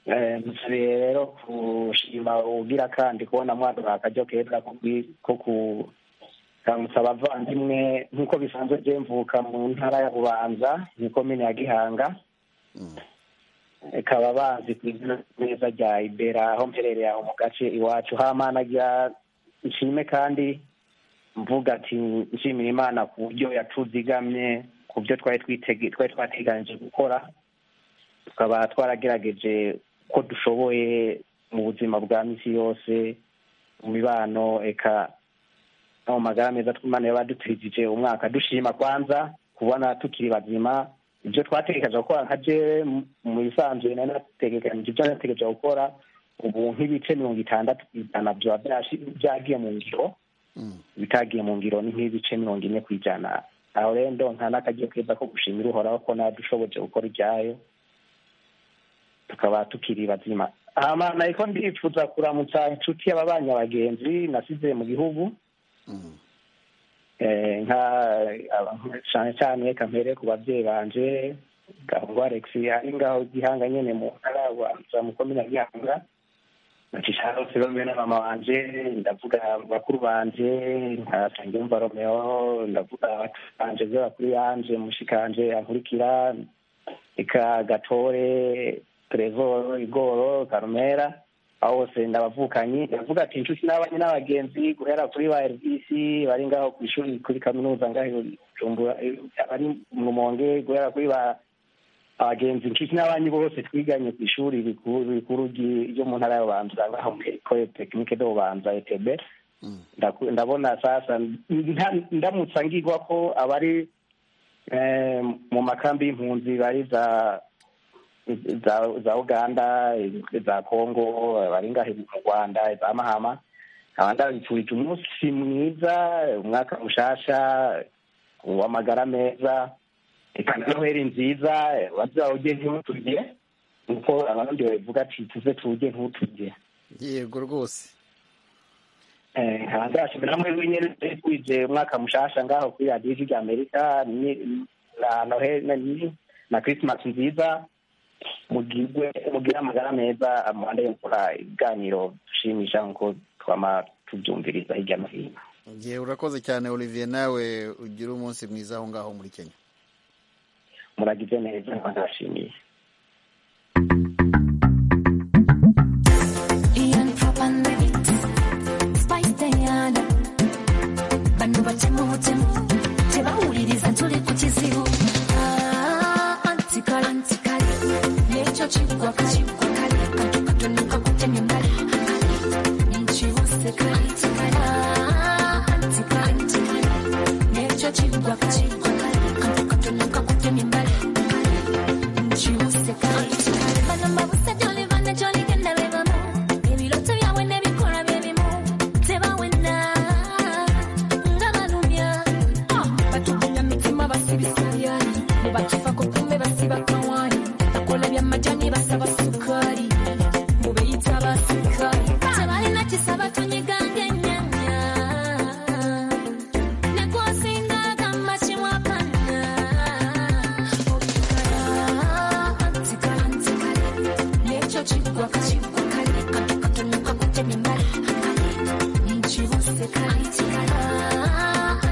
Eh, musabe rero kushima ugira kandi kubona mwadura akaryo keza ko kwi- ko kuramutsa abavandimwe nk'uko bisanzwe je mvuka mu ntara ya bubanza ni komine ya gihanga ikaba bazi ku izina neza rya ibera aho mperereye aho mu gace iwacu hamana rya nshime kandi mvuga ati nshimira imana ku buryo yatuzigamye ku byo twari twitege- twari twateganije gukora tukaba twaragerageje ko dushoboye mu buzima bwa misi yose mu mibano eka no mu magara meza tw'imana yabadutwijije umwaka dushima kwanza kubona tukiri bazima ibyo twategekaga gukora nka jewe mu- mu bisanzwe nari nategekanije ibyo nategekeje gukora ubu nk'ibice mirongo itandatu ku ijana byaba byashi- byagiye mu ngiro bitagiye mu ngiro ni nk'ibice mirongo ine ku ijana aho rero ndonka n'akagiye keza ko gushimira uhoraho ko nadushoboje gukora ibyayo tukaba tukiri bazima hama nahiko ndifuza kuramutsa inshuti y'ababanya abagenzi nasize mu gihugu Eh, nka aba- cyane cyane reka mpere ku babyeyi banje gahungu alex ari ngaho gihanga nyene mu ntara wamutsa mu komine ya gihanga nacisha bose bamwe na mama wanje ndavuga bakuru banje nka nsengiyumva romeo ndavuga abacu banje by'abakuru yanje mushikanje ankurikira eka gatore trevor igoro karumera aho bose ndabavukanyi ndavuga ati inshuti n'abanye n'abagenzi guhera kuri ba rbc bari ngaho ku ishuri kuri kaminuza ngaho i Bujumbura, eh, bari mu rumonge guhera kuri ba abagenzi inshuti n'abanyi bose twiganye ku ishuri rikuru rikuru ryi- ryo mu ntara y'ububanza ngaho muri ecole technique de bubanza etb Ndaku- ndabona sasa nta- ndamutsa ngirwa ko abari eh, mu makambi y'impunzi bari za za za uganda za congo bari ngahe mu rwanda za mahama abandabifurije umunsi mwiza umwaka mushasha uw'amagara meza reka na noheli nziza bazawuge ntimuturye nkuko abandi babivuga ati tuze tuwuge ntuturye
yego rwose
ndashimira mwe wenyine twije umwaka mushasha ngaho kuri radiyo ijwi ry'amerika ni- na noheli na- ni- na christmas nziza mugirwe mugire amagara meza amuhande gukora ibiganiro dushimisha nkuko twama tubyumviriza hirya no hino
igihe urakoze cyane olivier nawe ugire umunsi mwiza aho ngaho muri kenya
muragize neza ndashimiye
Ian Papan Remix Spice Diana Bano batemu butemu Tebawuliriza tuli ku kizibu Ah, Antikale Antikale N'ekyo kigwa kale Kigwa kale Katukatoneka kutemya mbali Kale Nkiwuse kale Antikale Ah, Antikale Antikale N'ekyo kigwa kale Kigwa kale Katukatoneka kutemya mbali Kale Nkiwuse kale Antikale Bano mabusa joli bana joli genda beba mu Ebiroto byawe n'ebikora bye bimu tebawena nga balumya Ah, batugula mitima basibisa byali ne batufako kumbe basiba kawani bakola byamajani basaba sukali mubeyita basukali tebalina kisaba tunyiganga ennyanya nekwasingaga makimwakana antikala antikala n'ekyo kigwa kakigwa kale katukatumika kutemya embali nkibuseka antikala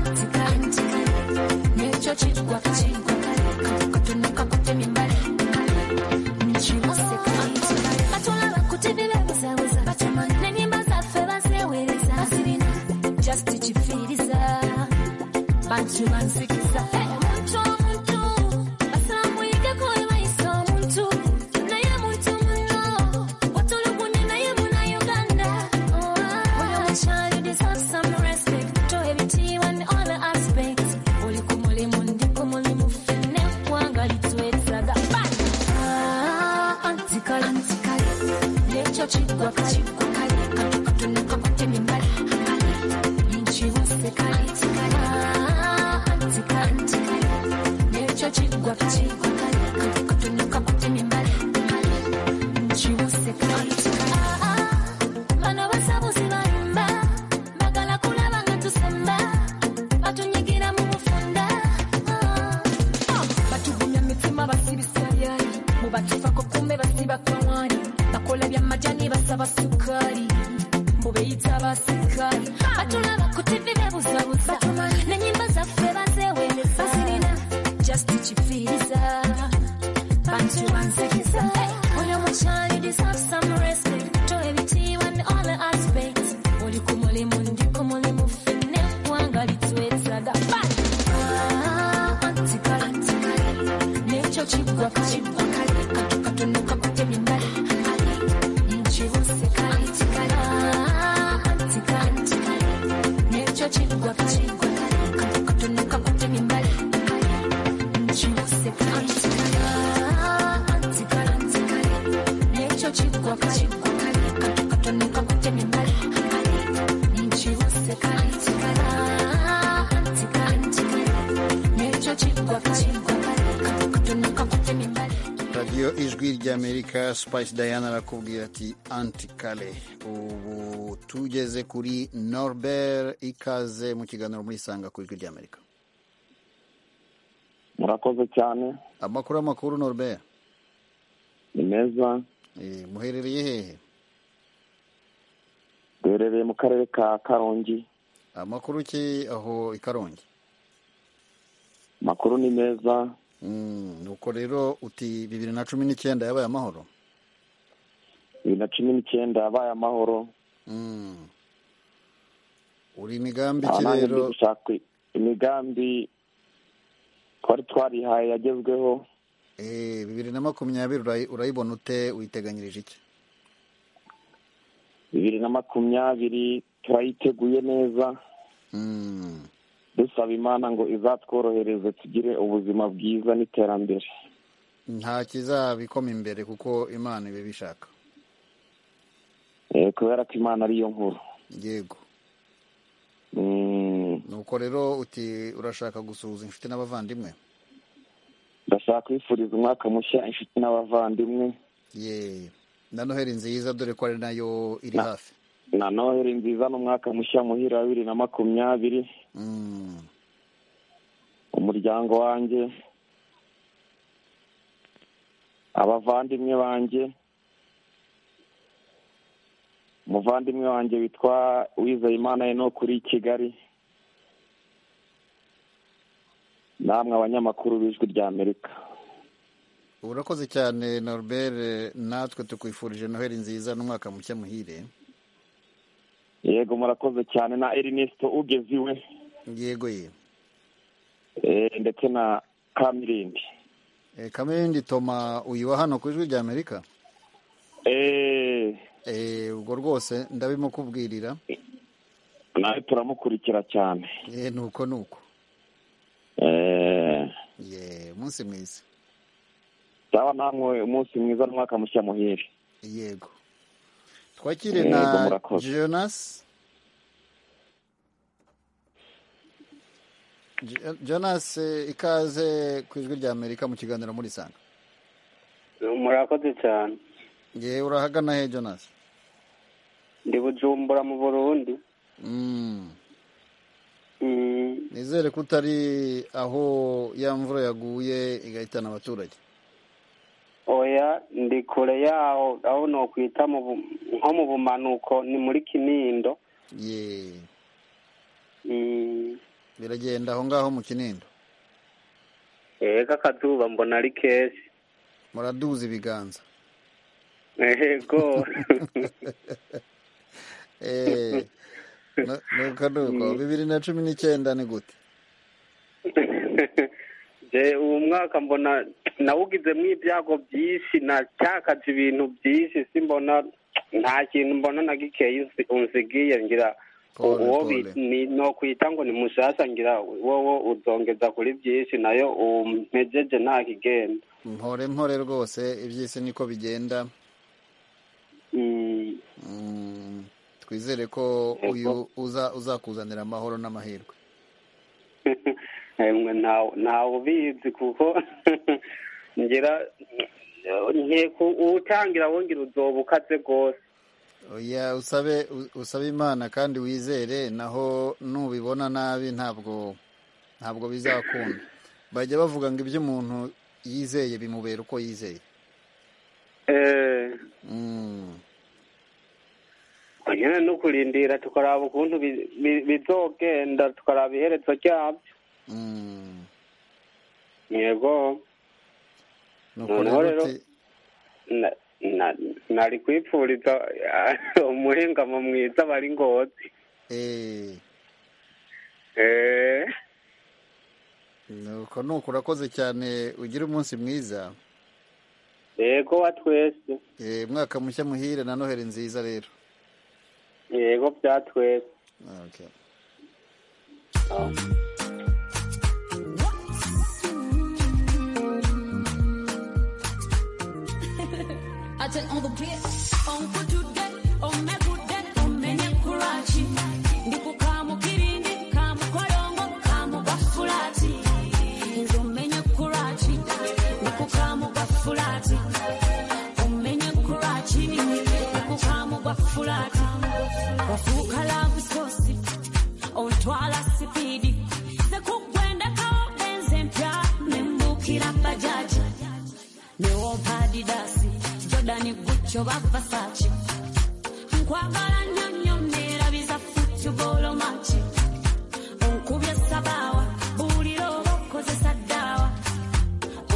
antikala antikala n'ekyo kigwa kakigwa kale katukatumika kutemya embali nkibuseka antikala batulaba ku tivi bebuzabuza batuma n'enyimba zaffe bazeewereza bazirina just kifiiriza bantu bansikiza Hey, omuntu omuntu basaba muyigeko we bayisa omuntu naye muntu muno watulugunya naye muna uganda When I was a child, you deserve some respect. Show everything in all the aspects. Oli ku mulimu, ndi ku mulimu, ffenna eggwanga litwetaaga. Bang! Ah, antikale, antikale. N'ekyo kiggwa kakigwa kale, kato katono kakutemye embali. Nkiwuseka, antikale. Ah, antikale, antikale. N'ekyo kiggwa kakigwa kale, kato katono kakutemye embali. Nkiwuseka, antikale. Ah, ah. Bano basabuzi balimba, bagala kulaba nga tusemba, batunyigira mu bufunda. Ah, ah. Batugumya mitima basibisa byali, mu batufako kumbe basiba kawani, bakola byamajani basaba sukali, mu beyita basikali. Batulaba ku TV bebuzabuza, n'ennyimba zaffe bazeewereza, bazirina just kifiiriza. Bantu bansikiza Oyo mukyali deserve some respect To everything and all the aspects Oli ku mulimu ndi ku mulimu Ffenna eggwanga litwetaaga Bang! Ah, antikale, antikale. N'ekyo kiggwa kakigwa kale Kato katono kakutemye embali Nkibuse kale, antikale. Ah, antikale, antikale. N'ekyo kiggwa kakigwa kale Kato katono kakutemye embali Nkibuse kale, antikale.
radiyo iryo ijwi ry'amerika spice diana arakubwira ati antikale ubu tugeze kuri norbert ikaze mu kiganiro muri sanga ku ijwi ry'amerika
murakoze cyane
amakuru amakuru norbert
ni meza
Eh, muherereye hehe
duherereye mu karere ka karongi
amakuru ki aho i karongi
amakuru ni meza
Mm, nuko rero uti bibiri na cumi n'icyenda yabaye amahoro
bibiri na cumi n'icyenda yabaye amahoro
Mm. uri imigambi
Aha
ki
nanjye
rero
ndi gushaka imigambi twari twarihaye yagezweho
Eh, bibiri na makumyabiri urayi- urayibona ute witeganyirije iki
bibiri na makumyabiri turayiteguye neza dusaba imana ngo izatworohereze tugire ubuzima bwiza n'iterambere
nta kizabikoma imbere kuko imana iba ibishaka
Eh, kubera ko imana ariyo nkuru
yego
Mm,
nuko rero uti urashaka gusuhuza inshuti n'abavandimwe
ndashaka kwifuriza umwaka mushya inshuti n'abavandimwe
ye na noheli nziza dore ko ari nayo iri hafi
na noheli nziza n'umwaka mushya muhira wa bibiri na makumyabiri umuryango wanjye abavandimwe banjye umuvandimwe wanjye witwa wizeyimana eno kuri kigali namwe abanyamakuru b'ijwi rya amerika
urakoze cyane norbert natwe tukwifurije noheli nziza n'umwaka mushya muhire
yego murakoze cyane na erinisito ugeze iwe
yego ye
eh, ndetse na kamirindi
Eh, kamirindi toma uyiwa hano ku ijwi rya amerika Eh, ubwo rwose ndabimukubwirira
nawe turamukurikira cyane
Eh, nuko nuko
Eh,
ye umunsi mwiza
sawa namwe umunsi mwiza n'umwaka mushya muhire
yego twakire
Yego,
na
murakoze.
jonas Jo- jonas eh, ikaze ku ijwi rya amerika mu kiganiro muri sanga
murakoze cyane
ye urahagana he jonas
ndi bujumbura mu burundi
Mm.
Mm,
nizere ko utari aho ya mvura yaguye igahitana abaturage
oya ndi kure yaho aho nokwita mu bu- nko mu bumanuko ni muri kinindo
ye
Mm,
biragenda aho ngaho mu kinindo
ega akazuba mbona ari kenshi
muraduza ibiganza
yego
Eh, nu- nuko nuko bibiri na cumi n'icyenda ni gute
je uwo mwaka mbona nawugizemo ibyago byinshi nacyakaje ibintu byinshi simbona nta kintu mbona na gikeyi unzi- unzigiye ngira
Pole,
uwo
pole.
bi- ni- nokwita ngo ni mushasha ngira wowo uzongeza kuri byinshi nayo umpejeje nta kigenda
mpore mpore rwose iby'isi niko bigenda
Mm,
Mm, twizere ko uyu uza uzakuzanira amahoro n'amahirwe
emwe ntawe ntawe ubizi kuko ngira nkeka uwutangira wongera uzoba ukaze rwose
oya usabe u- usabe imana kandi wizere naho nubibona nabi ntabwo ntabwo bizakunda bajya bavuga ngo ibyo umuntu yizeye bimubera uko yizeye
Eh,
Mm,
nyine no kurindira tukaraba ukuntu bi- bi- bizogenda tukaraba iherezo ryabyo
mm.
yego
Nuko
noneho
rero
rero
uti-
na- na- nari kwipfuriza umuhingamo mwiza bari ngozi
eh,
Eh,
nuko nuko urakoze cyane ugire umunsi mwiza
yego wa twese
Eh, mwaka mushya muhire na noheli nziza rero
yego bya twese
okay.
Attends, on vous plaît, on vous tout donne, on met vous donne, on met les courages. Ndiku kamu kirindi, kamu koyongo, kamu bafulati. Nzo menye kuraji, ndiku kamu bafulati. alasipidi nekugwendekawo enze mpya nembukira bajaji newompa adidasi jodani gucyo bavasaci nkwagala nnyo nnyo neerabiza futubolomaci onkubye sabaawa buulira oba okozesa ddaawa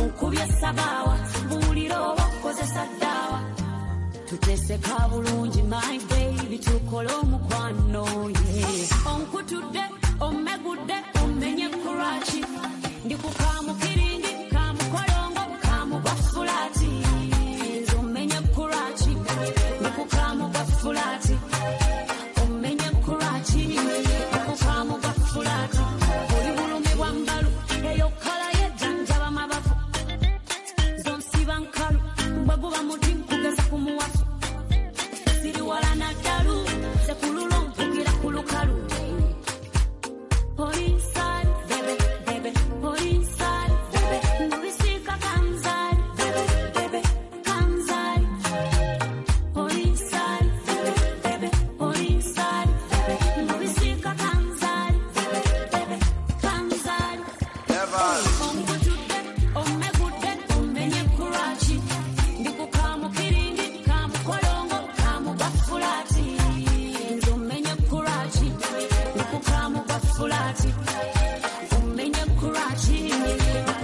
onkubye sabaawa buulira oba okozesa ddaawa tuteeseka bulungi my baby tukole omukwano ye onkutudde omegudde omenye kulwaki ndikukamukiringi kamukolongo kamugwa fulaati nze omenye kulwaki ndikukamugwa fulaati omenye kulwaki ndikukamugwa fulaati oli bulume bwa mbalu eyo kala yejanjaba mabafu zonsiba nkalu bwe guba muti nkugeza ku muwafu siri wala naddalu ze kululu mpugira ku lukalu Oli inside, baby, baby. Oli inside, baby. Ndubisika kanzali, baby, baby, kanzali. Oli inside, baby, baby. Oli inside, baby. Ndubisika kanzali, baby, baby, kanzali. Omukutudde, omegudde, omenye kulwaki. Ndikukamukiringi, kamukolongo, kamugafulati. Nze omenye kulwaki, ndikukamugafulati. Omenye kulwaki,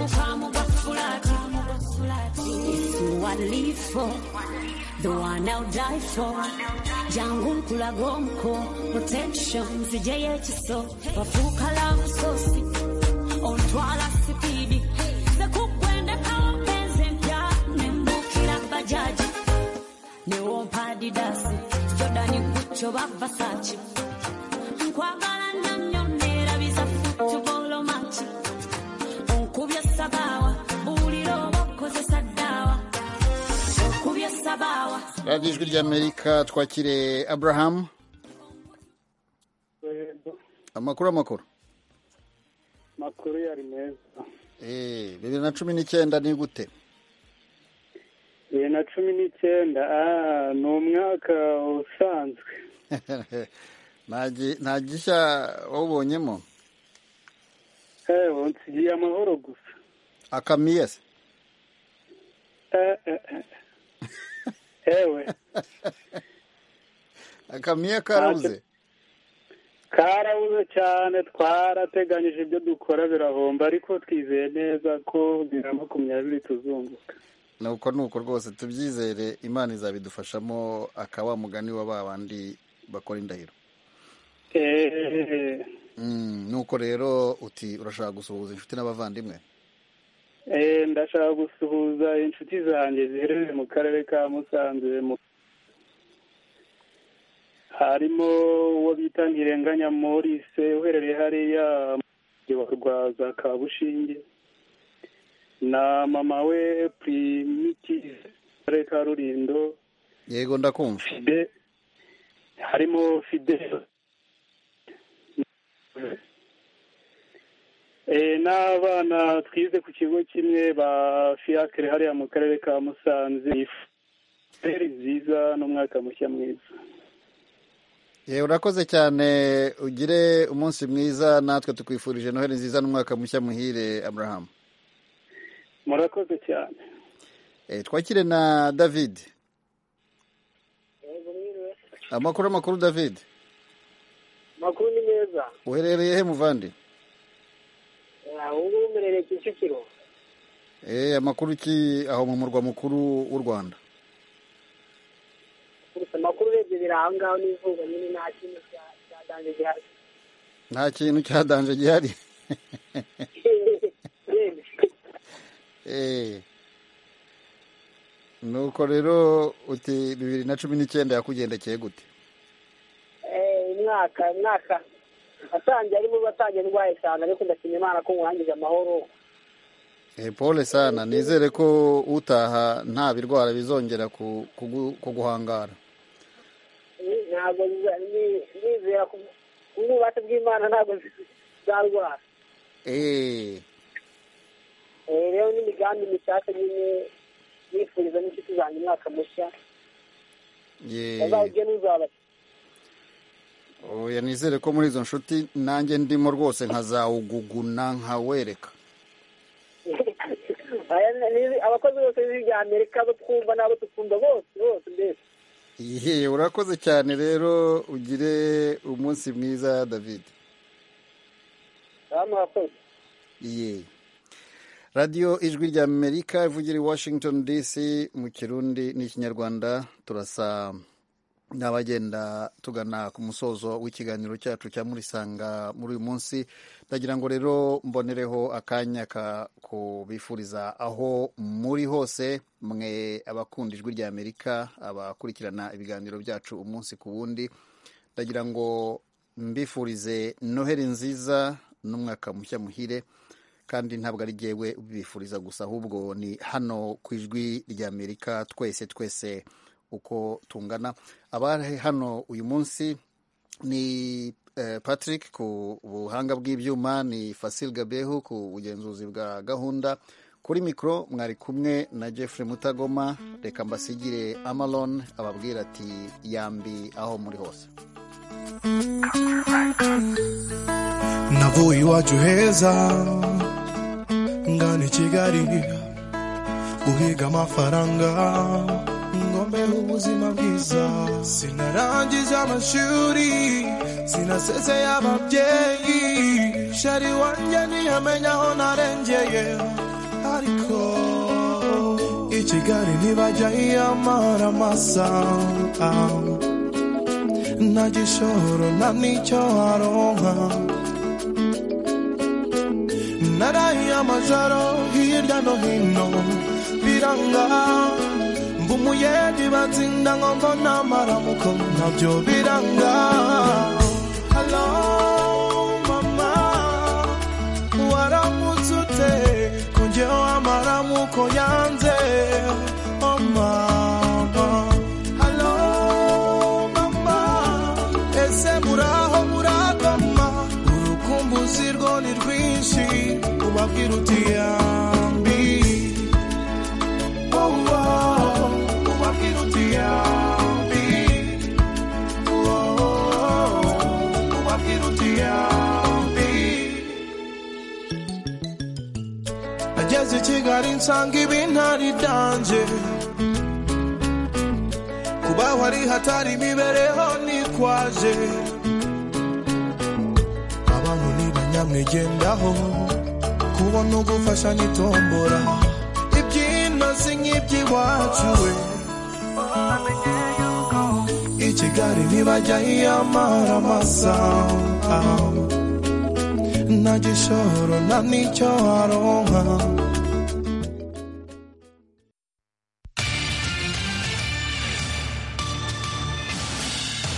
ndikukamugafulati. Who I live for, the one I'll die for. Jangu nkulaga omuko, protection nzije y'ekiso. Wafuuka love source, ontwala sipidi. Nze kukwendekawo mpenzi mpya, ne mbukira bajaji. newompa adidasi jodani gucyo bavasaci nkwagala nnyo nnyo neerabiza futubolomaci onkubye sabaawa buulira oba okozesa ddaawa onkubye sabaawa
radiyo ijwi ry'amerika twakire aburahamu amakuru amakuru
makuru yari meza
Eh, bibiri na cumi n'icyenda ni gute
bibiri na cumi n'icyenda ah, ni umwaka usanzwe
nta gi- nta gishya wawubonyemo
eh, nsigiye amahoro gusa
akamiyesi
eh, eh, eh. ewe
akamiya karabuze
karabuze cyane twarateganyije ibyo dukora birahomba ariko twizeye neza ko bibiri na makumyabiri tuzunguka
ni uko ni uko rwose tubyizere imana izabidufashamo akaba mugani wa ba bandi bakora indahiro
Eh,
Mm, nuko rero uti urashaka gusuhuza inshuti n'abavandimwe
eh, ndashaka gusuhuza inshuti zanjye ziherereye mu karere ka musanze mu- harimo uwo bita ntirenganya morise uherereye hariya mu murenge wa rwaza kabushinge na mama we primitive mu karere ka rurindo
yego ndakumva
fide harimo fide Eh, n'abana twize ku kigo kimwe ba fiacre hariya mu karere ka musanze feri nziza n'umwaka mushya mwiza
yewe urakoze cyane ugire umunsi mwiza natwe tukwifurije noheli nziza n'umwaka mushya muhire aburahamu
murakoze cyane
e, twakire na david amakuru amakuru david
makuru ni meza
uherereye he muvandi
ubu ngubu mberereye kicukiro
e, amakuru ki aho mu murwa mukuru w'u rwanda
gusa amakuru urebye biri aho ngaho n'izuba nyine nta kintu cya- cyaganje gihari
nta kintu cyadanje gihari
Yemwe.
Eh. nuko rero uti bibiri na cumi n'icyenda yakugendekeye gute
Eh, umwaka umwaka watangiye ari mubi watangiye ndwaye cyane ariko ndashima imana ko nkurangije amahoro
Eh, pole sana nizere ko utaha nta birwara bizongera ku- kugu- kuguhangara
Ni- ntabwo biza- ni- nizera ko ububasha bw'imana ntabwo zarwara
Eh.
Eh, rero n'imigambi mishyashya nyine nifuriza n'inshuti zanjye umwaka mushya
ye
bazawugene uzabashyira
oya nizere ko muri izo nshuti nanjye ndimo rwose nkazawuguguna nkawereka
Aya ni- abakozi bose b'ibihugu bya amerika bo twumva n'abo tukunda bose bose mbese
Ihe, urakoze cyane rero ugire umunsi mwiza david
hano harakoze
Iye. radiyo ijwi rya amerika ivugira i washington dc mu kirundi n'ikinyarwanda turasa n'abagenda tugana ku musozo w'ikiganiro cyacu cya murisanga muri uyu munsi ndagira ngo rero mbonereho akanya ka- kubifuriza aho muri hose mwe abakunda ijwi rya amerika abakurikirana ibiganiro byacu umunsi ku wundi ndagira ngo mbifurize noheli nziza n'umwaka mushya muhire kandi ntabwo ari jyewe ubibifuriza gusa ahubwo ni hano ku ijwi rya amerika twese twese uko tungana abari hano uyu munsi ni eh, patrick ku buhanga bw'ibyuma ni fasil gabehu ku bugenzuzi bwa gahunda kuri mikoro mwari kumwe na jeffrey mutagoma reka mbasigire amalon ababwira ati yambi aho muri hose
navuye iwacu heza ngana i kigali guhiga amafaranga ngombeho ubuzima bwiza sinarangiza amashuri sinasezeye ababyeyi shari wanjye ntiyamenya aho narengeye ariko i kigali ntibajya yiyamara amasa nta gishoro nta n'icyo aronka naraye amajoro hirya no hino biranga mba umuyendi batsinda ngo mbona amaramuko nabyo biranga halo mama waramutse ute ko njyewe amaramuko yanze oh mama halo mama ese muraho muragoma urukumbuzi rwo ni rwinshi ubabwira uti yambi oh, oh, ubabwira uti yambi oh, oh, ubabwira uti yambi ageze i kigali nsanga ibintari byanjye kubaho ari hatari imibereho nikwaje abantu ntibanyamwigendaho kubona ugufasha nitombora ibyino si nk'iby'iwacu we i kigali ntibajya yiyamara amasa nta gishoro nta n'icyo aronka